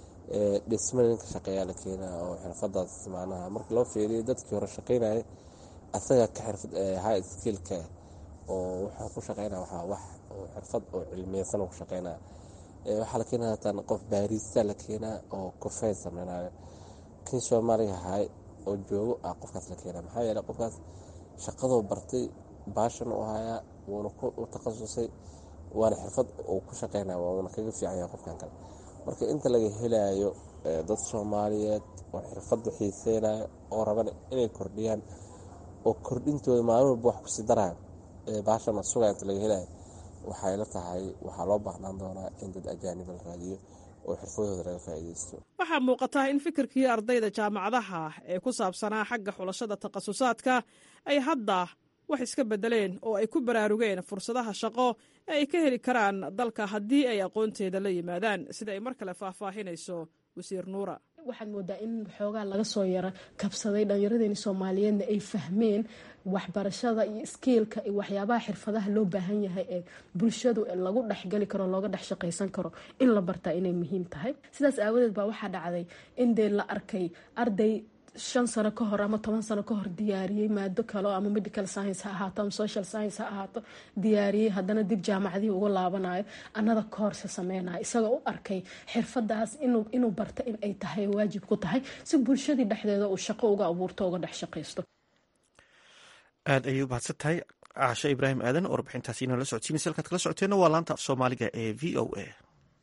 dhisma ninka shaqeeyaa la keenaya oo xirfadaas macnaha marka loo fiiriyo dadkii hore shaqeynaya asaga ka xirfad high skillka oo waxaa ku shaqeynaya waxaa wax oo xirfad oo cilmiyeysan ku shaqeynaya waxaa la keenaya hataan qof baarista la keenaa oo kofey sameynayo kii soomaaliga ahay oo joogo ah qofkaas la keenaya maxaa yeeley qofkaas shaqadoo bartay baashan u hayaa wuuna ku takhasusay waana xirfad uu ku shaqeynaya wuuna kaga fiican yahay qofkan kale marka inta laga helayo dad soomaaliyeed oo xirfadda xiiseynaya oo raban inay kordhiyaan oo kordhintooda maalin walba wax kusii daraya baashana sugaa inta laga helayo waxay la tahay waxaa loo baahnaan doonaa in dad ajaaniba la raadiyo oo xirfadooda laga faa'iidaysto waxaa muuqata in fikirkii ardayda jaamacadaha ee ku saabsanaa xagga xulashada takhasusaadka ay hadda wax iska beddeleen oo ay ku baraarugeen fursadaha shaqo ee ay ka heli karaan dalka haddii ay aqoonteeda la yimaadaan sida ay mar kale faahfaahinayso wasiir nuura waxaad moodaa in xoogaa laga soo yara kabsaday dhallinyaradeeni soomaaliyeedna ay fahmeen waxbarashada iyo iskiilka iyo waxyaabaha xirfadaha loo baahan yahay ee bulshadu lagu dhexgali karo looga dhex shaqaysan karo in la bartaa inay muhiim tahay sidaas aawadeed baa waxaa dhacday in dee la arkay arday shan sano ka hor ama toban sano ka hor diyaariyey maado kale ama medical science ha ahaato ama social science ha ahaato diyaariyey haddana dib jaamacadihii uga laabanayo anada koorse sameynayo isagoo u arkay xirfadaas inuu barta in ay tahay waajib ku tahay si bulshadii dhexdeeda uu shaqo uga abuurto uga dhex shaqaysto aad ayay u mahadsan tahay caashe ibraahim aadan oo warbixintaasi inala socodsiinaysa halkaad kala socoteenna waa laanta af soomaaliga ee v o a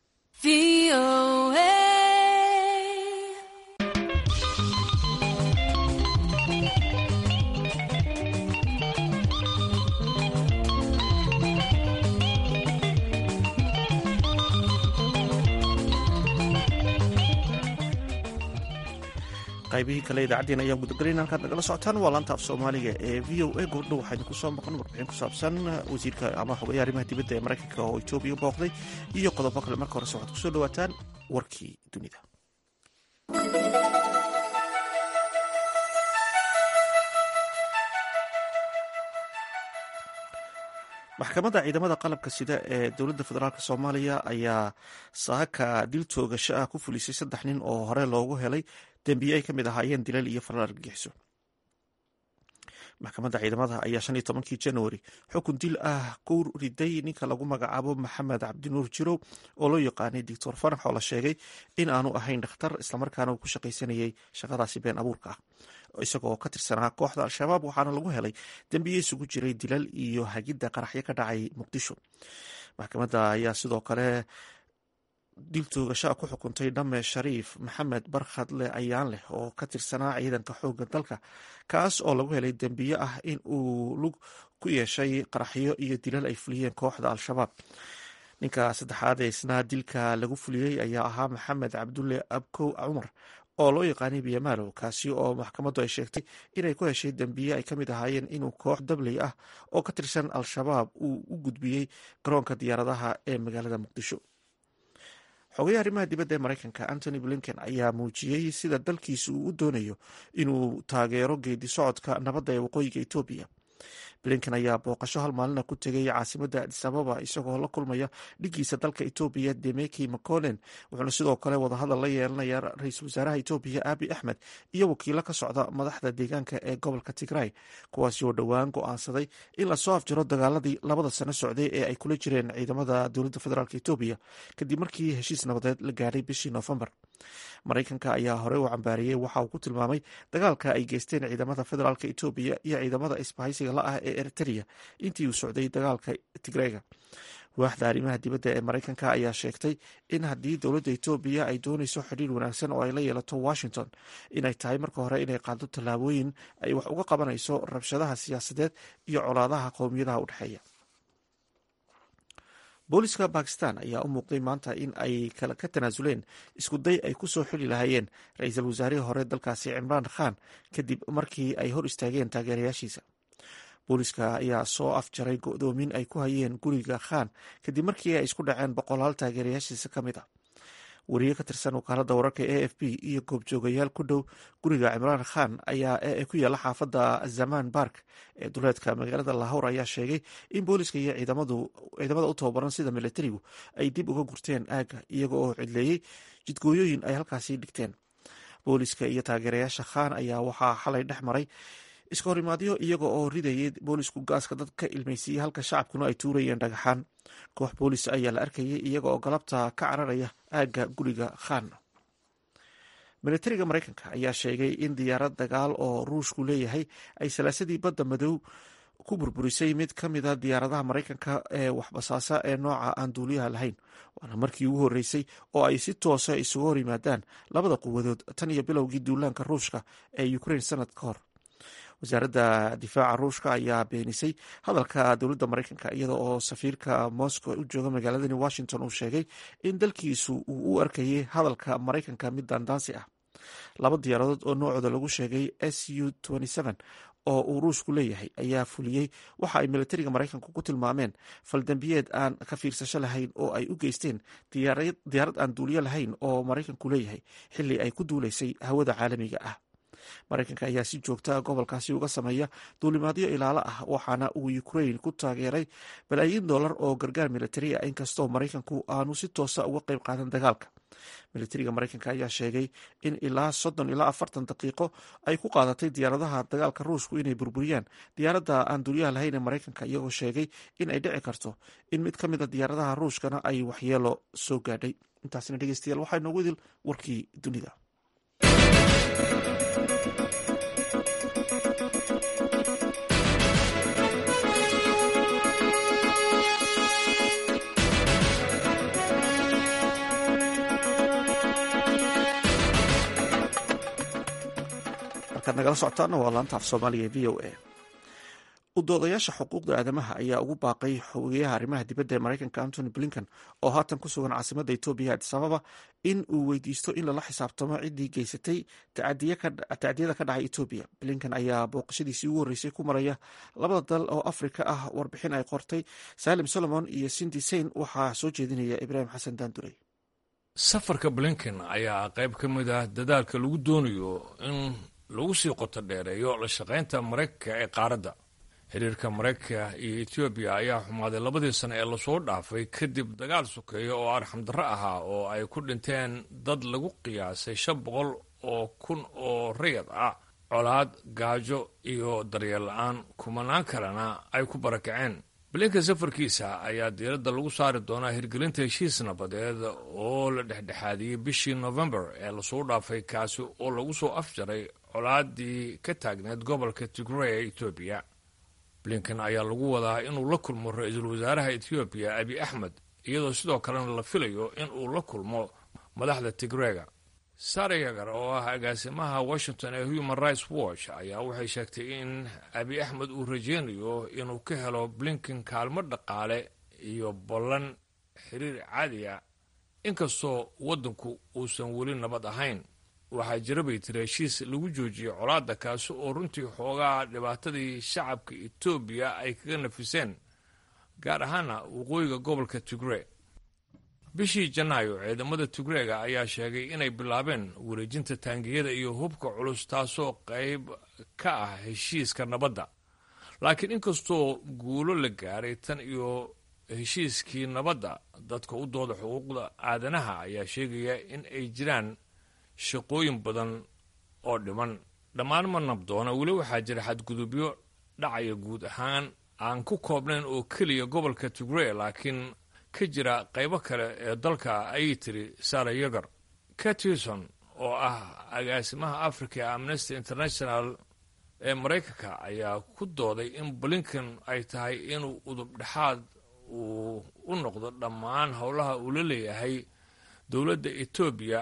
qaybihii kale idaacaddeen ayaan gudagalayna halkaad nagala socotaan waa laanta af soomaaliga ee v o a gobdho waxaa idinku soo maqan warbixin ku saabsan wasiirka ama xogayaha arrimaha dibadda ee maraykanka oo etoobiya booqday iyo qodobo kale marka horese waxaad kusoo dhawaataan warkii dunida maxkamadda ciidamada qalabka sida ee dowladda federaalk soomaaliya ayaa saaka dil toogasho ah ku fulisay saddex nin oo hore loogu helay dembiye ay ka mid ahaayeen dilal iyo falal argagixiso maxkamadda ciidamada ayaa shan iyo tobankii januari xukun dil ah ku riday ninka lagu magacaabo maxamed cabdinuur jirow oo loo yaqaanay doctor fanax oo la sheegay in aanu ahayn dhakhtar islamarkaana uu ku shaqaysanayay shaqadaasi been abuurka ah isagoo ka tirsanaa kooxda al-shabaab waxaana lagu helay dembiye isugu jiray dilal iyo hagidda qaraxyo ka dhacay muqdisho maxkamadda ayaa sidoo kale dil toogashaa ku xukuntay dhamme shariif maxamed barkhadle ayaan leh oo ka tirsanaa ciidanka xoogga dalka kaas oo lagu helay dembiye ah in uu lug ku yeeshay qaraxyo iyo dilal ay fuliyeen kooxda al-shabaab ninka saddexaad ee isna dilka lagu fuliyey ayaa ahaa maxamed cabdulle abkow cumar oo loo yaqaanay biyamaalow kaasi oo maxkamaddu ay sheegtay inay ku heshay dembiye ay ka mid ahaayeen inuu koox dabley ah oo ka tirsan al-shabaab uu u gudbiyey garoonka diyaaradaha ee magaalada muqdisho xogayaha arrimaha dibadda ee maraykanka antony blinken ayaa muujiyey sida dalkiisa uu u doonayo inuu taageero geedi socodka nabadda ee waqooyiga etoobiya blinken ayaa booqasho hal maalina ku tegay caasimadda adis ababa isagoo la kulmaya dhigiisa dalka etoobiya demeki maconen wuxuuna sidoo kale wadahadal la yeelanaya ra-iisul wasaaraha etoobiya abi axmed iyo wakiilo ka socda madaxda deegaanka ee gobolka tigray kuwaasi oo dhowaan go-aansaday in lasoo afjaro dagaaladii labada sano socday ee ay kula jireen ciidamada dowladda federaalk etoobiya kadib markii heshiis nabadeed la gaadhay bishii noofembar maraykanka ayaa horey u cambaariyey waxa uu ku tilmaamay dagaalka ay geysteen ciidamada federaalk etoobiya iyo ciidamada isbahaysiga la ah ee eritrea intii uu socday dagaalka tigreyga waaxda arrimaha dibadda ee maraykanka ayaa sheegtay in haddii dowladda etoobiya ay doonayso xidhiir wanaagsan oo ay la yeelato washington inay tahay marka hore inay qaado tallaabooyin ay wax uga qabanayso rabshadaha siyaasadeed iyo colaadaha qowmiyadaha u dhexeeya booliska bakistan ayaa u muuqday maanta in ay ka tanaasuleen isku day ay ku soo xili lahaayeen ra-iisul wasaarihii hore dalkaasi cimraan khan kadib markii ay hor istaageen taageerayaashiisa booliska ayaa soo afjaray go-doomin ay ku hayeen guriga khan kadib markii ay isku dhaceen boqolaal taageerayaashiisa ka mid a wariye ka tirsan wakaaladda wararka a f b iyo goobjoogayaal ku dhow guriga cimraan khan ayaa ee ku yaalla xaafadda zaman bark ee duleedka magaalada lahowr ayaa sheegay in booliska iyo ciidamada u tababaran sida militarigu ay dib uga gurteen aagga iyaga oo cidleeyey jidgooyooyin ay halkaasi dhigteen booliska iyo taageerayaasha khan ayaa waxaa xalay dhex maray iska horimaadyo iyaga oo ridayay boolisku gaaska dad ka ilmaysiiyey halka shacabkuna ay tuurayeen dhagaxaan koox boolis ayaa la arkayay iyaga oo galabta ka cararaya aagga guriga khan militariga maraykanka ayaa sheegay in diyaarad dagaal oo ruushku leeyahay ay salaasadii badda madow ku burburisay mid ka mida diyaaradaha maraykanka ee waxbasaasa ee nooca aan duuliyaha lahayn waana markii ugu horreysay oo ay si toosa isugu hor yimaadaan labada quwadood tan iyo bilowgii duulaanka ruushka ee ukraine sanad ka hor wasaaradda difaaca ruushka ayaa beenisay hadalka dowladda maraykanka iyada oo safiirka moscow u jooga magaaladani washington uu sheegay in dalkiisu uu u arkayay hadalka maraykanka mid daandaansi ah laba diyaaradood oo noocooda lagu sheegay s u oo uu ruushku leeyahay ayaa fuliyey waxa ay militariga maraykanku ku tilmaameen faldambiyeed aan ka fiirsasho lahayn oo ay u geysteen diyaarad aan duuliyo lahayn oo maraykanku leeyahay xili ay ku duuleysay hawada caalamiga ah maraykanka ayaa si joogta gobolkaasi uga sameeya duulimaadyo ilaalo ah waxaana uu ukrain ku taageeray balaayiin dollar oo gargaar militari ah inkastoo maraykanku aanu si toosa uga qayb qaadan dagaalka militariga maraykanka ayaa sheegay in ilaa soddon ilaa afartan daqiiqo ay ku qaadatay diyaaradaha dagaalka ruushku inay burburiyaan diyaaradda aan duuliyaha lahayn ee maraykanka iyagoo sheegay in ay dhici karto in mid ka mid a diyaaradaha ruushkana ay waxyeelo soo gaadhay intaasina dhegeystayaal waxaa inoogu idil warkii dunida nagala socotaana waa laanta af soomaaliga e v o a udoodayaasha xuquuqda aadamaha ayaa ugu baaqay xogeyaha arrimaha dibadda ee maraykanka antony blinken oo haatan ku sugan caasimadda etoobiya adis ababa in uu weydiisto in lala xisaabtamo ciddii geysatay tacdiyada ka dhacay etoobiya blinken ayaa booqashadiisii ugu horreysay ku maraya labada dal oo afrika ah warbixin ay qortay salim solomon iyo sindi sein waxaa soo jeedinaya ibraahim xasan daandurey safarka blinken ayaa qayb ka mid ah dadaalka lagu doonayo in lagu sii qoto dheereeyo la shaqaynta maraykanka ee qaaradda xiriirka maraykanka iyo etoobiya ayaa xumaaday labadii sano ee lasoo dhaafay kadib dagaal sokeeya oo arxamdarro ahaa oo ay ku dhinteen dad lagu qiyaasay shan boqol oo kun oo rayad ah colaad gaajo iyo daryeel la-aan kumanaan kalena ay ku barakaceen blinka safarkiisa ayaa diiradda lagu saari doonaa hirgelinta heshiis nabadeed oo la dhexdhexaadiyey bishii novembar ee lasoo dhaafay kaasi oo lagu soo afjaray colaadii ka taagneed gobolka tigray ee etoobiya blinken ayaa lagu wadaa inuu la kulmo ra-iisul wasaaraha etoobiya abi axmed iyadoo sidoo kalena la filayo in uu la kulmo madaxda tigreyga sara yagar oo ah agaasimaha washington ee human rights watch ayaa waxay sheegtay in abi axmed uu rajeynayo inuu ka helo blinken kaalmo dhaqaale iyo ballan xiriir caadiya inkastoo waddanku uusan weli nabad ahayn waxaa jira bay tiri heshiis lagu joojiyey colaadda kaasi oo runtii xoogaa dhibaatadii shacabka etoobiya ay kaga nafiseen gaar ahaana waqooyiga gobolka tigrey bishii janaayo ciidamada tigreega ayaa sheegay inay bilaabeen wareejinta taangiyada iyo hubka culus taasoo qayb ka ah heshiiska nabadda laakiin inkastoo guulo la gaaray tan iyo heshiiskii nabadda dadka u dooda xuquuqda aadanaha ayaa sheegaya in ay jiraan shaqooyin badan oo dhiman dhammaan ma nabdoona weli waxaa jira xadgudubyo dhacaya guud ahaan aan ku koobnayn oo keliya gobolka tigrey laakiin ka jira qaybo kale ee dalka ayay tiri sara yagar catison oo ah agaasimaha africa ee amnesty international ee maraykanka ayaa ku dooday in blinken ay tahay inuu udub dhexaad uu u noqdo dhammaan howlaha uu la leeyahay dowladda etoobiya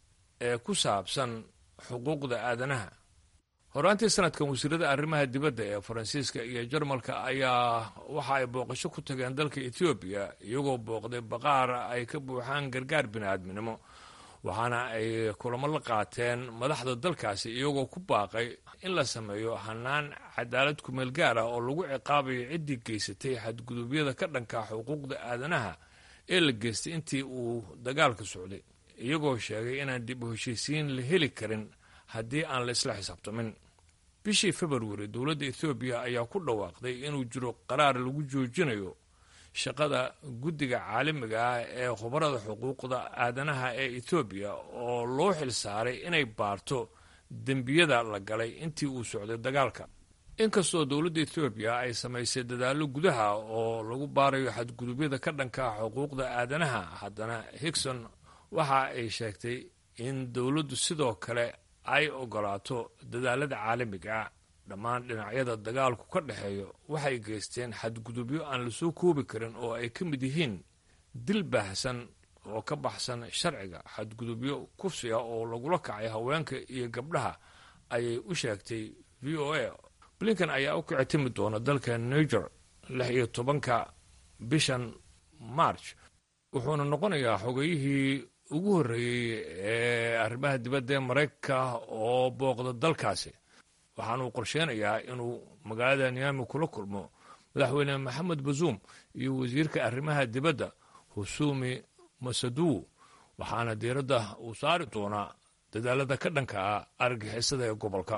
ee ku saabsan xuquuqda aadanaha horaantii sanadkan wasiirada arrimaha dibadda ee faransiiska iyo jarmalka ayaa waxa ay booqasho ku tageen dalka etoobiya iyagoo booqday baqaar ay ka buuxaan gargaar bini'aadminimo waxaana ay kulamo la qaateen madaxda dalkaasi iyagoo ku baaqay in la sameeyo hanaan cadaalad kumeel gaar ah oo lagu ciqaabayo ciddii geysatay xadgudubyada ka dhanka xuquuqda aadanaha ee la geystay intii uu dagaalka socday iyagoo sheegay inaan dib u heshiisiin la heli karin haddii aan la isla xisaabtamin bishii februari dowladda ethoobiya ayaa ku dhawaaqday inuu jiro qaraar lagu joojinayo shaqada guddiga caalamiga ah ee khubarada xuquuqda aadanaha ee etoobiya oo loo xil saaray inay baarto dembiyada la galay intii uu socday dagaalka inkastoo dowladda etoobiya ay samaysay dadaallo gudaha oo lagu baarayo xadgudubyada ka dhanka xuquuqda aadanaha haddana higson waxa ay sheegtay in dowladdu sidoo kale ay ogolaato dadaalada caalamiga ah dhammaan dhinacyada dagaalku ka dhexeeyo waxay geysteen xadgudubyo aan lasoo koobi karin oo ay ka mid yihiin dil baahsan oo ka baxsan sharciga xadgudubyo kufsi ah oo lagula kacay haweenka iyo gabdhaha ayay u sheegtay v o a blinken ayaa u kici timi doona dalka niger lix iyo tobanka bishan march wuxuuna noqonayaa xogeyihii ugu horreeyey ee arrimaha dibadda ee maraykanka oo booqda dalkaasi waxaana uu qorsheynayaa inuu magaalada niami kula kulmo madaxweyne maxamed bazuum iyo wasiirka arrimaha dibadda husumi masaduw waxaana diiradda uu saari doonaa dadaalada ka dhanka ah argagixisada ee gobolka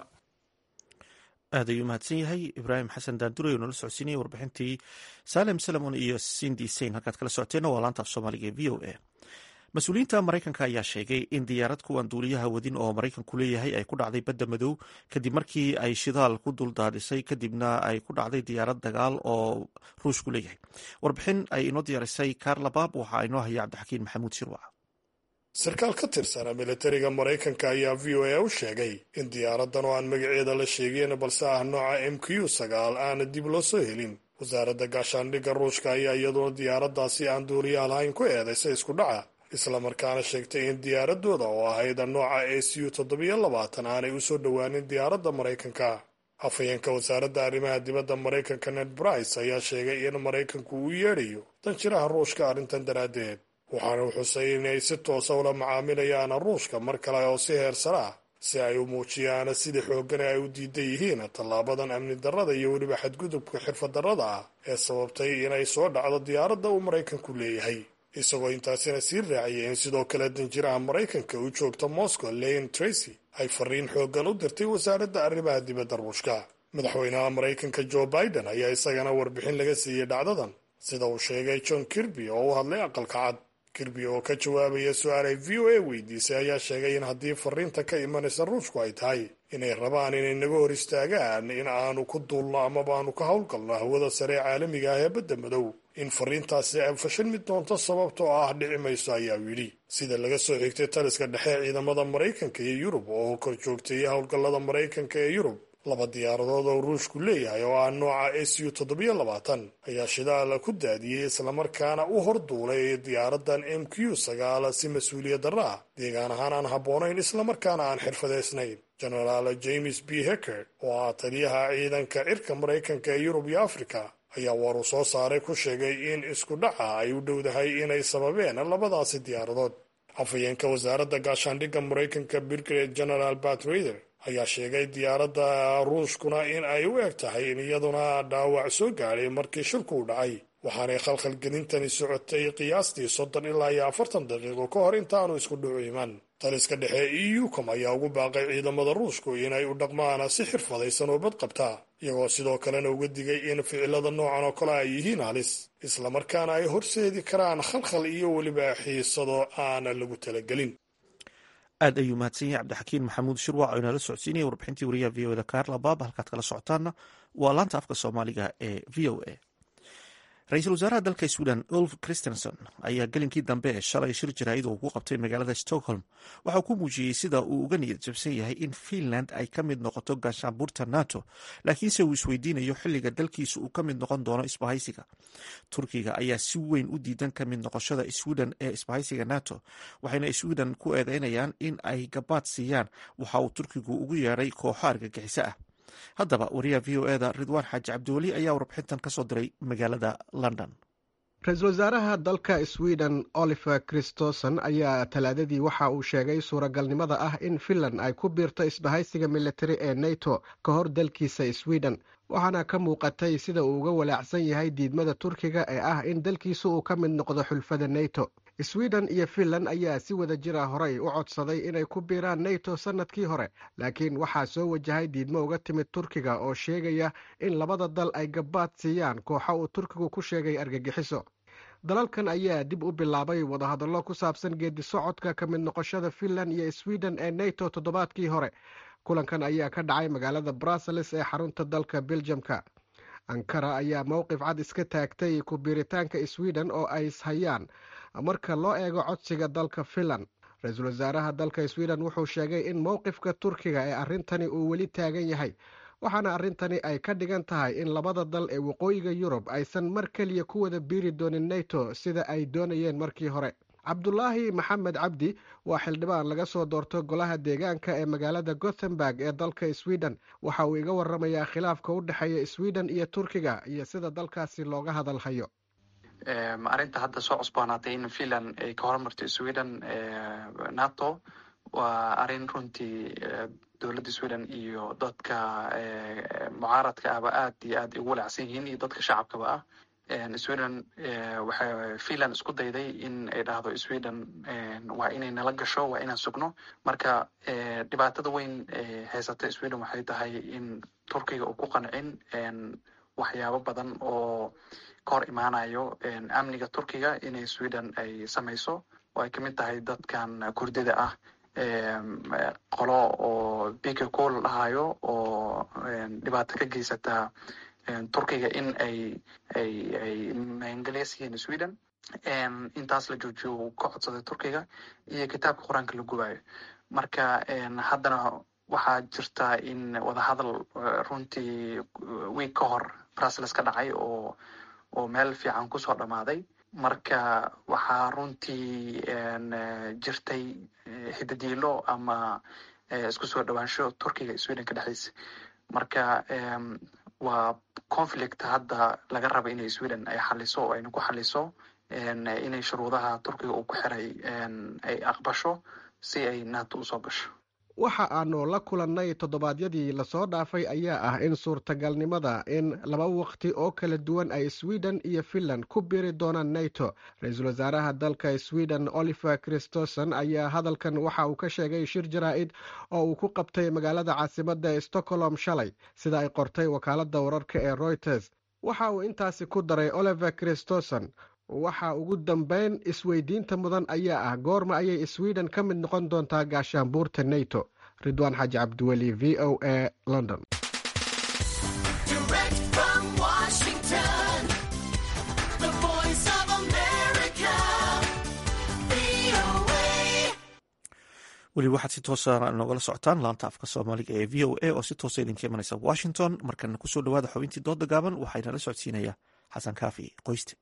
aad ayuu mahadsan yahay ibraahim xasan daandurey oo nala socodsiinaya warbixintii salem salamon iyo sindi sein halkaad kala socoteenna waa laanta af soomaaliga ee v o a mas-uuliyiinta maraykanka ayaa sheegay in diyaarad kuwan duuliyaha wadin oo maraykanku leeyahay ay ku dhacday badda madow kadib markii ay shidaal ku duldaadhisay kadibna ay ku dhacday diyaarad dagaal oo ruushku leeyahay warbixin ay inoo diyaarisay karla baab waxaa inoo haya cabdixakiin maxamuud shirwac sarkaal ka tirsana militariga maraykanka ayaa v o a u sheegay in diyaaradan oo aan magaceeda la sheegeen balse ah nooca m q sagaal aana dib loo soo helin wasaaradda gaashaandhigga ruushka ayaa iyaduna diyaaradaasi aan duuriyaha lahayn ku eedaysay isku dhaca islamarkaana sheegtay in diyaaradooda oo ahayd nooca a c u toddobiyo labaatan aanay u soo dhowaanin diyaaradda maraykanka afhayeenka wasaaradda arrimaha dibadda maraykanka ned brice ayaa sheegay in maraykanku uu yeedhayo danjiraha ruushka arrintan daraaddeed waxaana u xusay inay si toosa ula macaamilayaan ruushka mar kale oo si heersara ah si ay u muujiyaan sida xooggana ay u diidan yihiin tallaabadan amni darrada iyo weliba xadgudubka xirfaddarrada ah ee sababtay inay soo dhacdo diyaaradda uu maraykanku leeyahay isagoo intaasina sii raaciyay in sidoo kale danjiraha maraykanka u joogta moscow leon tracy ay fariin xooggan u dirtay wasaaradda arrimaha dibadda ruushka madaxweynaha maraykanka joe biden ayaa isagana warbixin laga siiyey dhacdadan sida uu sheegay john kirby oo u hadlay aqalka cad kirby oo ka jawaabaya su-aal ay v o a weydiisay ayaa sheegay in haddii fariinta ka imanaysa ruushku ay tahay inay rabaan inay naga hor istaagaan in aanu ku duulno amaba aanu ka howlgalno hawada sare ee caalamiga ah ee badda madow in fariintaasi ay fashilmi doonto sababtoo ah dhici mayso ayaa yidhi sida laga soo xigtay taliska dhexe ciidamada maraykanka iyo yurub oo kor joogtayay howlgallada maraykanka ee yurub laba diyaaradood oo ruushku leeyahay oo ah nooca a c u toddobiyo labaatan ayaa shidaal ku daadiyey islamarkaana u horduulay diyaaradan m q sagaal si mas-uuliyad darra ah deegaan ahaan aan habboonayn islamarkaana aan xirfadeysnayn genaraal james b hecker oo ah taliyaha ciidanka cirka maraykanka ee yurub iyo afrika ayaa war uu soo saaray ku sheegay in isku dhaca ay u dhowdahay inay sababeen labadaasi diyaaradood afhayeenka wasaaradda gaashaandhigga maraykanka brigade general bat raider ayaa sheegay diyaaradda ruushkuna in ay u eg tahay in iyaduna dhaawac soo gaadhay markii shilku u dhacay waxaanay khalkhalgelintani socotay qiyaastii soddon ilaa iyo afartan daqiiqo ka hor intaanu isku dhucu iman taliska dhexe e u com ayaa ugu baaqay ciidamada ruushku inay u dhaqmaan si xirfadaysan oo badqabta iyagoo sidoo kalena uga digay in ficilada noocan oo kale ay yihiin halis islamarkaana ay horseedi karaan khalkhal iyo weliba xiisado aana lagu talagelin aad ayuu mahadsan yahay cabdixakiin maxamuud shirwac oo inala socodsiinaya warbixintii wariyaha v o da kaarla baaba halkaad kala socotaanna waa laanta afka soomaaliga ee v o a ra-iisul wasaaraha dalka sweden ulf christenson ayaa gelinkii dambe ee shalay shir jaraa'id uu ku qabtay magaalada stockholm waxa uu ku muujiyey sida uu uga niyad jabsan yahay in finland ay ka mid noqoto gaashaanbuurta nato laakiinse uu isweydiinayo xilliga dalkiisa uu ka mid noqon doono isbahaysiga turkiga ayaa si weyn u diidan ka mid noqoshada sweden ee isbahaysiga nato waxayna sweden ku eedeynayaan in ay gabaad siiyaan waxa uu turkigu ugu yeedhay kooxo argagixiso ah haddaba wariyaha v o eda ridwaan xaaji cabdiweli ayaa warbixintan ka soo diray magaalada london ra-iisul wasaaraha dalka sweden oliver christoson ayaa talaadadii waxa uu sheegay suuragalnimada ah in finland ay ku biirto isbahaysiga militari ee nato ka hor dalkiisa sweden waxaana ka muuqatay sida uu uga walaacsan yahay diidmada turkiga ee ah in dalkiisu uu ka mid noqdo xulfada nato sweden iyo finland ayaa si wada jira horey u codsaday inay ku biiraan nato sannadkii hore laakiin waxaa soo wajahay diidmo uga timid turkiga oo sheegaya in labada dal ay gabaad siiyaan kooxo uu turkigu ku sheegay argagixiso dalalkan ayaa dib u bilaabay wadahadallo ku saabsan geedi socodka ka mid noqoshada finland iyo sweden ee nato toddobaadkii hore kulankan ayaa ka dhacay magaalada brussels ee xarunta dalka beljamka ankara ayaa mowqif cad iska taagtay ku biiritaanka sweden oo ay ishayaan marka loo eego codsiga dalka finland ra-iisul wasaaraha dalka sweden wuxuu sheegay in mowqifka turkiga ee arrintani uu weli taagan yahay waxaana arrintani ay ka dhigan tahay in labada dal ee waqooyiga yurub aysan mar keliya ku wada biiri doonin nato sida ay doonayeen markii hore cabdulaahi maxamed cabdi waa xildhibaan laga soo doorto golaha deegaanka ee magaalada gothenburg ee dalka sweden waxa uu iga waramayaa khilaafka u dhexeeya sweden iyo turkiga iyo sida dalkaasi looga hadal hayo arrinta hadda soo cusboonaatay in finland ay ka hormarto sweden nato waa arrin runtii dowladda sweden iyo dadka mucaaradka ahba aad iyo aad ugu walacsan yihiin iyo dadka shacabkaba ah sweden waxay finland isku dayday in ay dhahdo sweden waa inay nala gasho waa inaan sugno marka dhibaatada weyn haysata sweden waxay tahay in turkiga uu ku qancin waxyaabo badan oo ka hor imaanayo amniga turkiga inay sweden ay samayso oo ay kamid tahay dadkan kurdida ah qolo oo bika ko la dhahayo oo dhibaato ka geysata turkiga in ay ay ay maangeliyas yihiin sweden intaas la joojiyo uu ka codsaday turkiga iyo kitaabka qur-aanka la gubayo marka haddana waxaa jirta in wadahadal runtii wiig ka hor brussels ka dhacay oo oo meel fiican kusoo dhammaaday marka waxaa runtii jirtay hidadiilo ama isku soo dhawaansho turkiga sweden ka dhexeysa marka waa conflict hadda laga raba inay sweden ay xaliso oo ayna ku xaliso inay shuruudaha turkiga uu ku xiray ay aqbasho si ay nato usoo gasho waxa aanu la kulannay toddobaadyadii lasoo dhaafay ayaa ah in suurtagalnimada in laba waqti oo kala duwan ay sweden iyo finland ku biiri doonaan nato ra-iisul wasaaraha dalka sweden oliver christoson ayaa hadalkan waxa uu ka sheegay shir jaraa-id oo uu ku qabtay magaalada caasimadda stockholm shalay sida ay qortay wakaaladda wararka ee reuters waxa uu intaasi ku daray oliver christoson waxa ugu dambeyn isweydiinta mudan ayaa ah goorma ayay sweden ka mid noqon doontaa gaashaanbuurta nato ridwaan xaaji cabdiweli v o a london weli waxaad si toosa nogala socotaan laanta afka soomaaliga ee v o a oo si toosa idinka imanaysa washington markana kusoo dhawaada xubintii dooda gaaban waxaynala socodsiinaya xasan kaafi qoyste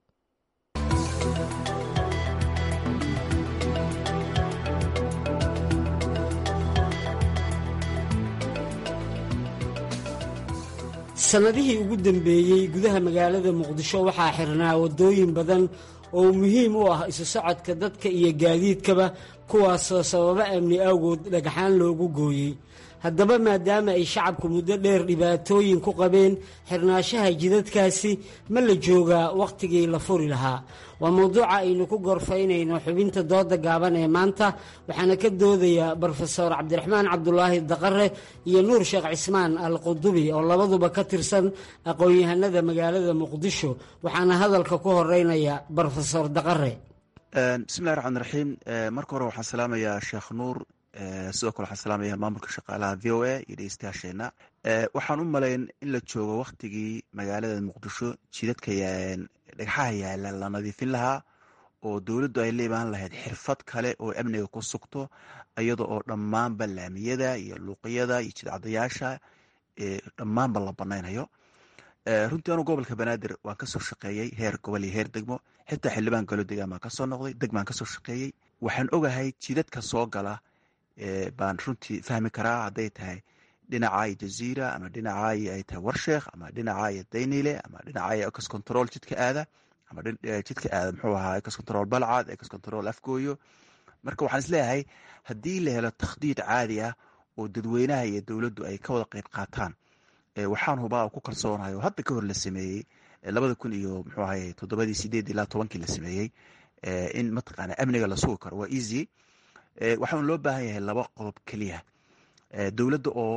sannadihii ugu dambeeyey gudaha magaalada muqdisho waxaa xirnaa waddooyin badan oo muhiim u ah isu socodka dadka iyo gaadiidkaba kuwaasoo sababo amni awgood dhagxaan loogu gooyey haddaba maadaama ay shacabku muddo dheer dhibaatooyin ku qabeen xirnaashaha jidadkaasi ma la joogaa wakhtigii la furi lahaa waa mowduuca aynu ku gorfaynayno xubinta dooda gaaban ee maanta waxaana ka doodaya brofeor cabdiraxmaan cabdulaahi daqare iyo nuur sheekh cismaan al qudubi oo labaduba ka tirsan aqoon-yahanada magaalada muqdisho waxaana hadalka ku horeynaya brofesor daqare bismillahi raxmaan raxiim marka hore waxaan salaamayaa sheekh nuur sidoo kale waxaan salaamaya maamulka shaqaalaha v o a iyo dhegeystayaasheena waxaan u malayn in la joogo waktigii magaalada muqdisho jidadka dhagxaha yaala la nadiifin lahaa oo dowladdu ay la imaan lahayd xirfad kale oo amniga ku sugto iyada oo dhammaanba laamiyada iyo luuqiyada iyo jidcadayaasha dhammaanba la banaynayo runtii anu gobolka banaadir waan kasoo shaqeeyey heer gobol iyo heer degmo xitaa xildhibaan galo degaan baan kasoo noqday degmaan kasoo shaqeeyey waxaan ogahay jidadka soo gala baan runtii fahmi karaa hadday tahay dhinacaayo jaziira ama dhinacaayo ay tahay warsheekh ama dhinacaayo daynile ama dhinacaayo ecos control jidka aada ama jidka aada muxuu ahaa ecos control balcad ecos control afgooyo marka waxaan isleeyahay haddii la helo takhdiid caadi ah oo dadweynaha iyo dowladdu ay ka wada qeyb qaataan waxaan hubaa ku kalsoonahay oo hadda ka hor la sameeyey labada kun iyo muxuu ahay toddobadii sideed ilaa tobankii la sameeyey in mataqaana amniga la sugi karo waa easy waxaan loo baahan yahay laba qodob keliya dowladda oo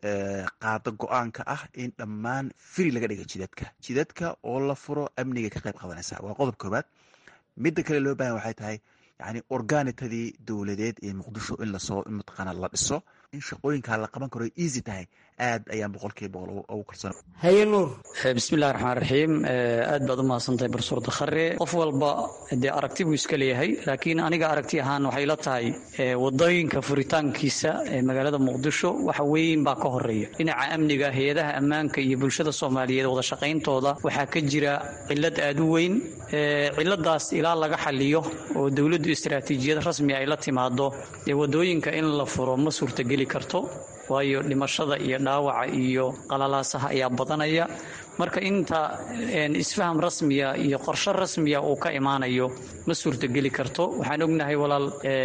qaada go-aanka ah in dhammaan firi laga dhiga jidadka jidadka oo la furo amniga ka qayb qadanaysa waa qodob koobaad midda kale loo bahan waxay tahay yani orgaanitadii dowladeed ee muqdisho in lasoo mataqaana la dhiso in shaqooyinkaa la qaban karo easy tahay aad ayaan boqolkiiba boqol ugu kalsoona haye nuur bismillahi raxmaan raxiim aad baad u mahadsantahay barsuur dakhare qof walba dee aragti buu iska leeyahay laakiin aniga aragti ahaan waxay la tahay wadooyinka furitaankiisa ee magaalada muqdisho waxa weyn baa ka horeeya dhinaca amniga hay-adaha ammaanka iyo bulshada soomaaliyeed wada shaqayntooda waxaa ka jira cilad aad u weyn ciladaas ilaa laga xaliyo oo dowladdu istaraatiijiyad rasmi ay la timaado dee wadooyinka in la furo ma suurtageli karto waayo dhimashada iyo dhaawaca iyo qalalaasaha ayaa badanaya marka inta isfaham rasmiya iyo qorshe rasmiya uu ka imaanayo ma suurtogeli karto waxaan ognahay walaal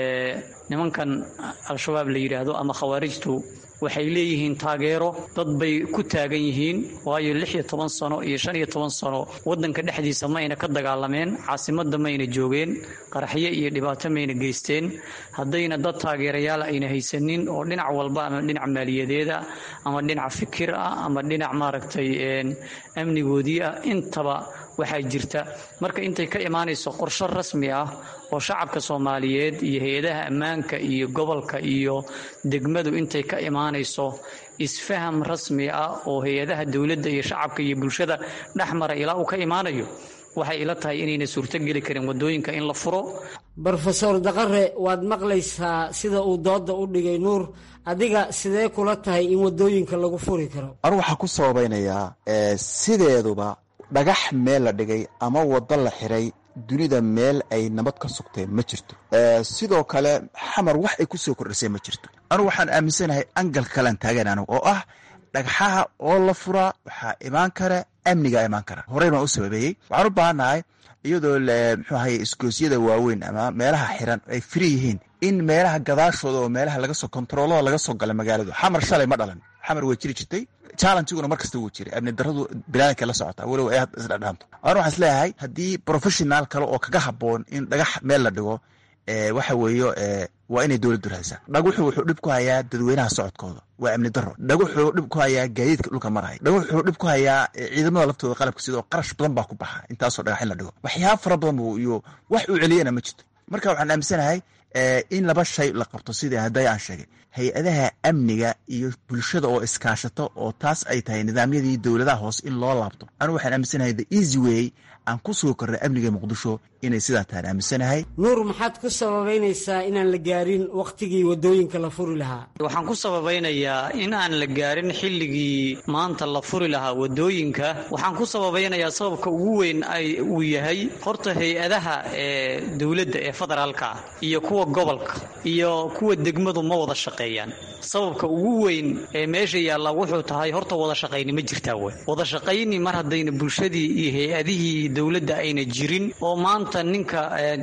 nimankan al-shabaab la yidhaahdo ama khawaarijtu waxay leeyihiin taageero dad bay ku taagan yihiin waayo lix iyo toban sano iyo shan iyo toban sano waddanka dhexdiisa mayna ka dagaalameen caasimadda mayna joogeen qaraxyo iyo dhibaato mayna geysteen haddayna dad taageerayaal ayna haysanin oo dhinac walba ama dhinac maaliyadeeda ama dhinac fikir ah ama dhinac maaragtay amnigoodii ah intaba waxaa jirta marka intay ka imaanayso qorshe rasmi ah oo shacabka soomaaliyeed iyo hay-adaha ammaanka iyo gobolka iyo degmadu intay ka imaanayso isfaham rasmi ah oo hay-adaha dowladda iyo shacabka iyo bulshada dhexmara ilaa uu ka imaanayo waxay ila tahay inayna suurtogeli karin wadooyinka in la furo brofesor daqare waad maqlaysaa sida uu dooda u dhigay nuur adiga sidee kula tahay in wadooyinka lagu furi karo anu waxaan ku sababaynayaa sideeduba dhagax meel la dhigay ama waddo la xiray dunida meel ay nabad ka sugteen ma jirto sidoo kale xamar wax ay ku soo kordhisay ma jirto anugu waxaan aaminsanahay angal kalan taagan anigu oo ah dhagxaha oo la furaa waxaa imaan kara amnigaa imaan kara horey baan u sababeeyey waxaan u baahannahay iyadoo muxuu ahay iskoosyada waaweyn ama meelaha xiran ay firi yihiin in meelaha gadaashooda oo meelaha laga soo kontaroolada laga soo gala magaaladu xamar shalay ma dhalan xamar way jiri jirtay challengiguna mar kasta wuu jiray amni daradu bilaadankay la socotaa weliba ay isdhadhaanto anu waxaan isleeyahay haddii professional kale oo kaga habboon in dhagax meel la dhigo waxa weeye waa inay dowladdu raadisaa dhaguxu wuxuu dhib ku hayaa dadweynaha socodkooda waa amni daro dhaguxuu dhib ku hayaa gaadiidka dhulka maraya dhaguxuu dhib ku hayaa ciidamada laftooda qalabka sidoo qarash badan baa ku baxa intaasoo dhagax in la dhigo waxyaaba fara badan buu iyo wax uu celiyana ma jirto marka waxaan aaminsanahay in laba shay la qabto sidii hadday aan sheegay hay-adaha amniga iyo bulshada oo iskaashato oo taas ay tahay nidaamyadii dowladaha hoose in loo laabto anigu waxaan aaminsanahay the easy way aan ku sugi karna amniga muqdisho inay sidaa tahan aaminsanahay nuur maxaad ku sababaynaysaa inaan la gaarin wakhtigii wadooyinka la furi lahaa waxaan ku sababaynayaa in aan la gaarin xilligii maanta la furi lahaa wadooyinka waxaan ku sababaynayaa sababka ugu weyn ay uu yahay horta hay-adaha ee dowladda ee federaalka ah iyo kuwa gobolka iyo kuwa degmadu ma wada shaqeeyaan sababka ugu weyn ee meesha yaalla wuxuu tahay horta wada shaqayni ma jirtaa wey wada shaqayni mar haddayna bulshadii iyo hay-adihii dowladda ayna jirin oo maanta ninka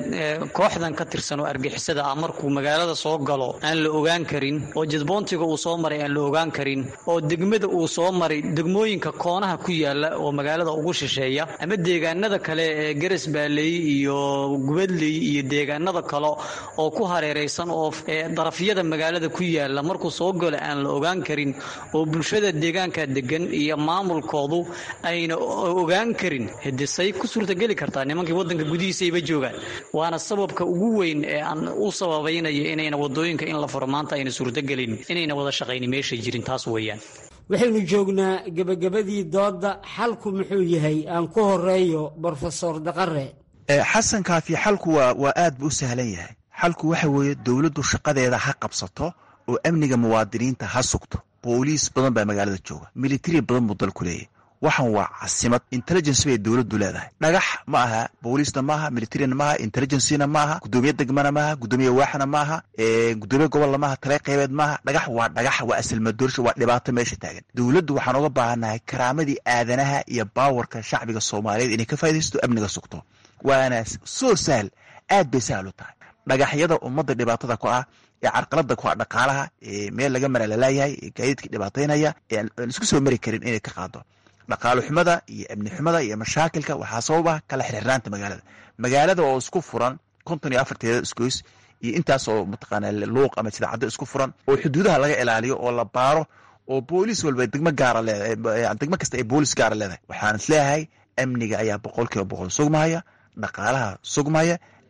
kooxdan ka tirsan oo argixisada ah markuu magaalada soo galo aan la ogaan karin oo jadboontiga uu soo maray aan la ogaan karin oo degmada uu soo maray degmooyinka koonaha ku yaala oo magaalada ugu shisheeya ama deegaanada kale ee garas baaley iyo gubadley iyo deegaanada kale oo ku hareeraysan oo darafyada magaalada ku yaala markuu soo galo aan la ogaan karin oo bulshada deegaanka degan iyo maamulkoodu ayna ogaan karin hidisay ku suurtageli kartaa nimankii wadanka gudihiisayba joogaan waana sababka ugu weyn ee aan u sababaynayo inayna wadooyinka in la furo maanta ayna suurtagelin inayna wada shaqayni meesha jirin taas weeyaan waxaynu joognaa gebagabadii doodda xalku muxuu yahay aan ku horeeyo brofesor daqare xasan kaafi xalku waa waa aad buu u sahlan yahay xalku waxa weeye dowladdu shaqadeeda ha qabsato oo amniga muwaadiniinta ha sugto booliis badan baa magaalada jooga militari badan buu dalku leeyahy waxan waa casimad intelligence bay dowladdu leedahay dhagax ma aha booliisna maaha militarina maaha intelligencena maaha gudoomiye degmana maaha gudoomiye waaxna maaha gudoomiye gobolna maaha tale qeybeed maaha dhagax waa dhagax waa asilmadoorsha waa dhibaato meesha taagan dowladdu waxaan oga baahannahay karaamadii aadanaha iyo baawarka shacbiga soomaaliyeed inay ka faa'idaysto amniga sugto waana soo sahal aad bay sahal u tahay dhagaxyada ummadda dhibaatada ku ah ee carqalada ku ah dhaqaalaha ee meel laga mara lalaayahay ee gaadiidka dhibaataynaya ee aan isku soo mari karin inay ka qaado dhaqaalo xumada iyo amni xumada iyo mashaakilka waxaa sababa kala xirxirnaanta magaalada magaalada oo isku furan konton iyo afarteeda isgoys iyo intaas oo mataqaana luuq ama sidaacaddo isku furan oo xuduudaha laga ilaaliyo oo la baaro oo booliis walba degmo gaara leedahay degmo kasta ay booliis gaara leedahay waxaan isleeyahay amniga ayaa boqol kiiba boqol sugmahaya dhaqaalaha sugmaya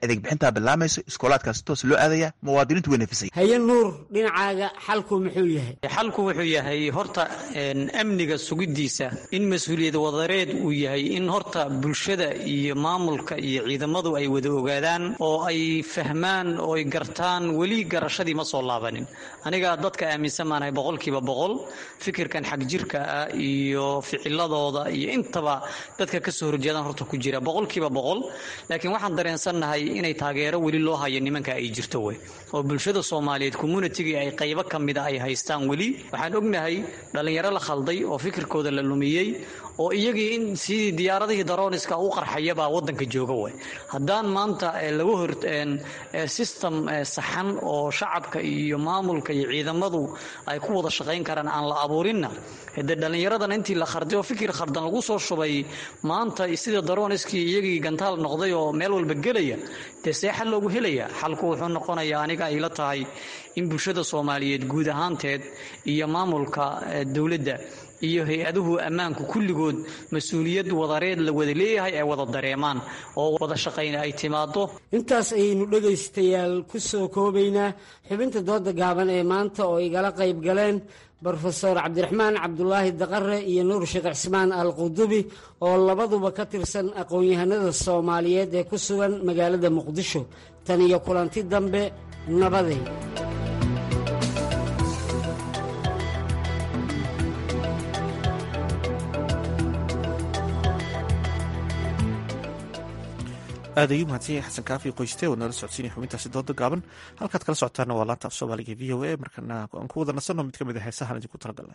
adeeg bixintaa bilaamayso iskoolaadkaas toos loo aadaya muwaadiniintu way nafisay haye nuur dhinacaaga xalku muxuu yahay xalku wuxuu yahay horta amniga sugidiisa in mas-uuliyad wadareed uu yahay in horta bulshada iyo maamulka iyo ciidamadu ay wada ogaadaan oo ay fahmaan oo ay gartaan weli garashadii ma soo laabanin aniga dadka aaminsan maanahay boqolkiiba boqol fikirkan xag jirka ah iyo ficiladooda iyo intaba dadka kasoo horjeedaan horta ku jira boqolkiiba boqol laakiin waxaan dareensannahay inay taageero weli loo hayo nimanka ay jirto wey oo bulshada soomaaliyeed communitygii ay qaybo ka mida ay haystaan weli waxaan ognahay dhallinyaro la khalday oo fikirkooda la lumiyey oo iyagii in sidii diyaaradihii darooniska u qarxayabaa wadanka jooga wey haddaan maanta lagu hor system saxan oo shacabka iyo maamulka iyo ciidamadu ay ku wada shaqayn karaan aan la abuurinna de dhallinyaradan intii la kharday oo fikir khardan lagu soo shubay maanta sida darooniskii iyagii gantaal noqday oo meel walba gelaya dee see xal loogu helaya xalku wuxuu noqonayaa aniga ayla tahay in bulshada soomaaliyeed guud ahaanteed iyo maamulka dowladda iyo hay-aduhu ammaanku kulligood mas-uuliyad wadareed la wada leeyahay ay wada dareemaan oo wada shaqayna ay timaado intaas ayaynu dhegaystayaal ku soo koobaynaa xubinta dooda gaaban ee maanta oo igala qayb galeen brofeor cabdiraxmaan cabdulaahi daqare iyo nuur sheekh cismaan al qudubi oo labaduba ka tirsan aqoon-yahanada soomaaliyeed ee ku sugan magaalada muqdisho tan iyo kulanti dambe nabaday aad ayuu mahadsan yahay xasan kaafi qoyste oo nala socodsiinaya xubintaasi dooda gaaban halkaad kala socotaana waa laanta af soomaaliga v o a markana aan ku wada nasanno mid ka mid a heesahan idinku talagalnay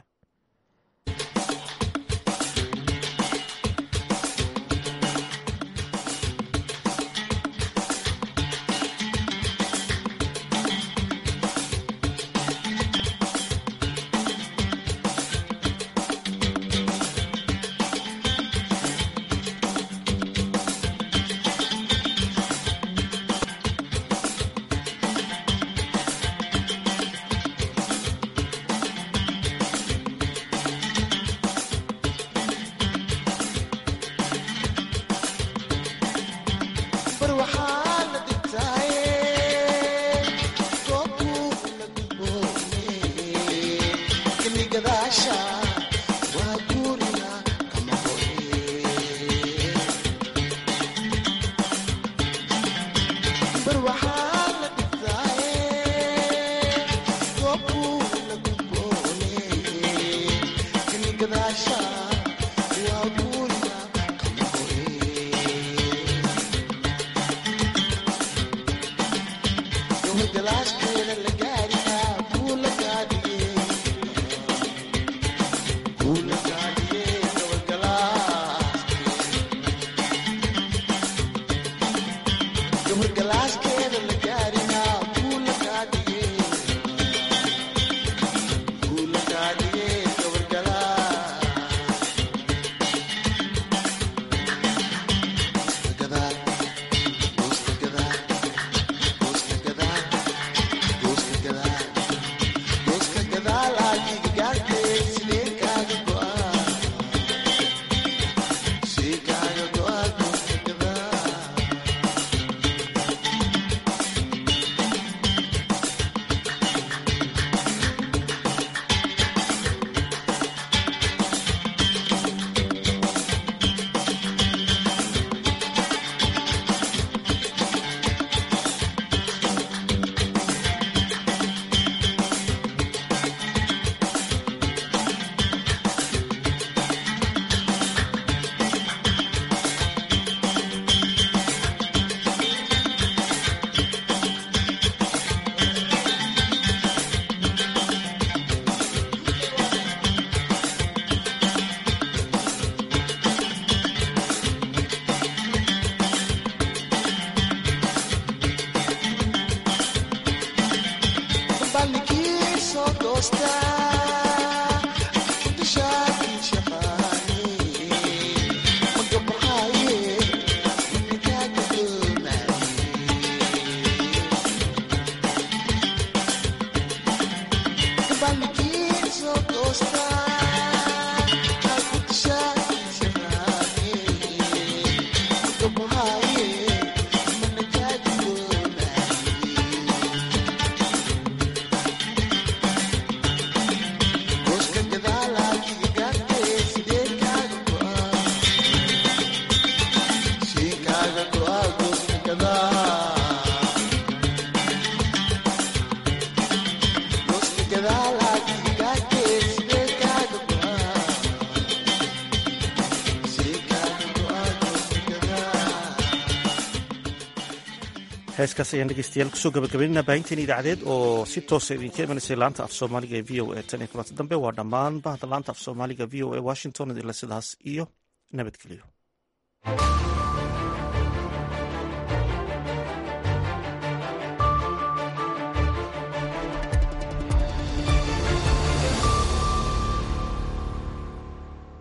heeskaas ayaan dhegeystayaal kusoo gabagabaynana baahinteen idaacadeed oo si toosa idinka imanaysay laanta af soomaaliga ee v o a tan iyo kulanta dambe waa dhammaan bahda laanta af soomaaliga v o a washington idinle sidaas iyo nabadgelyo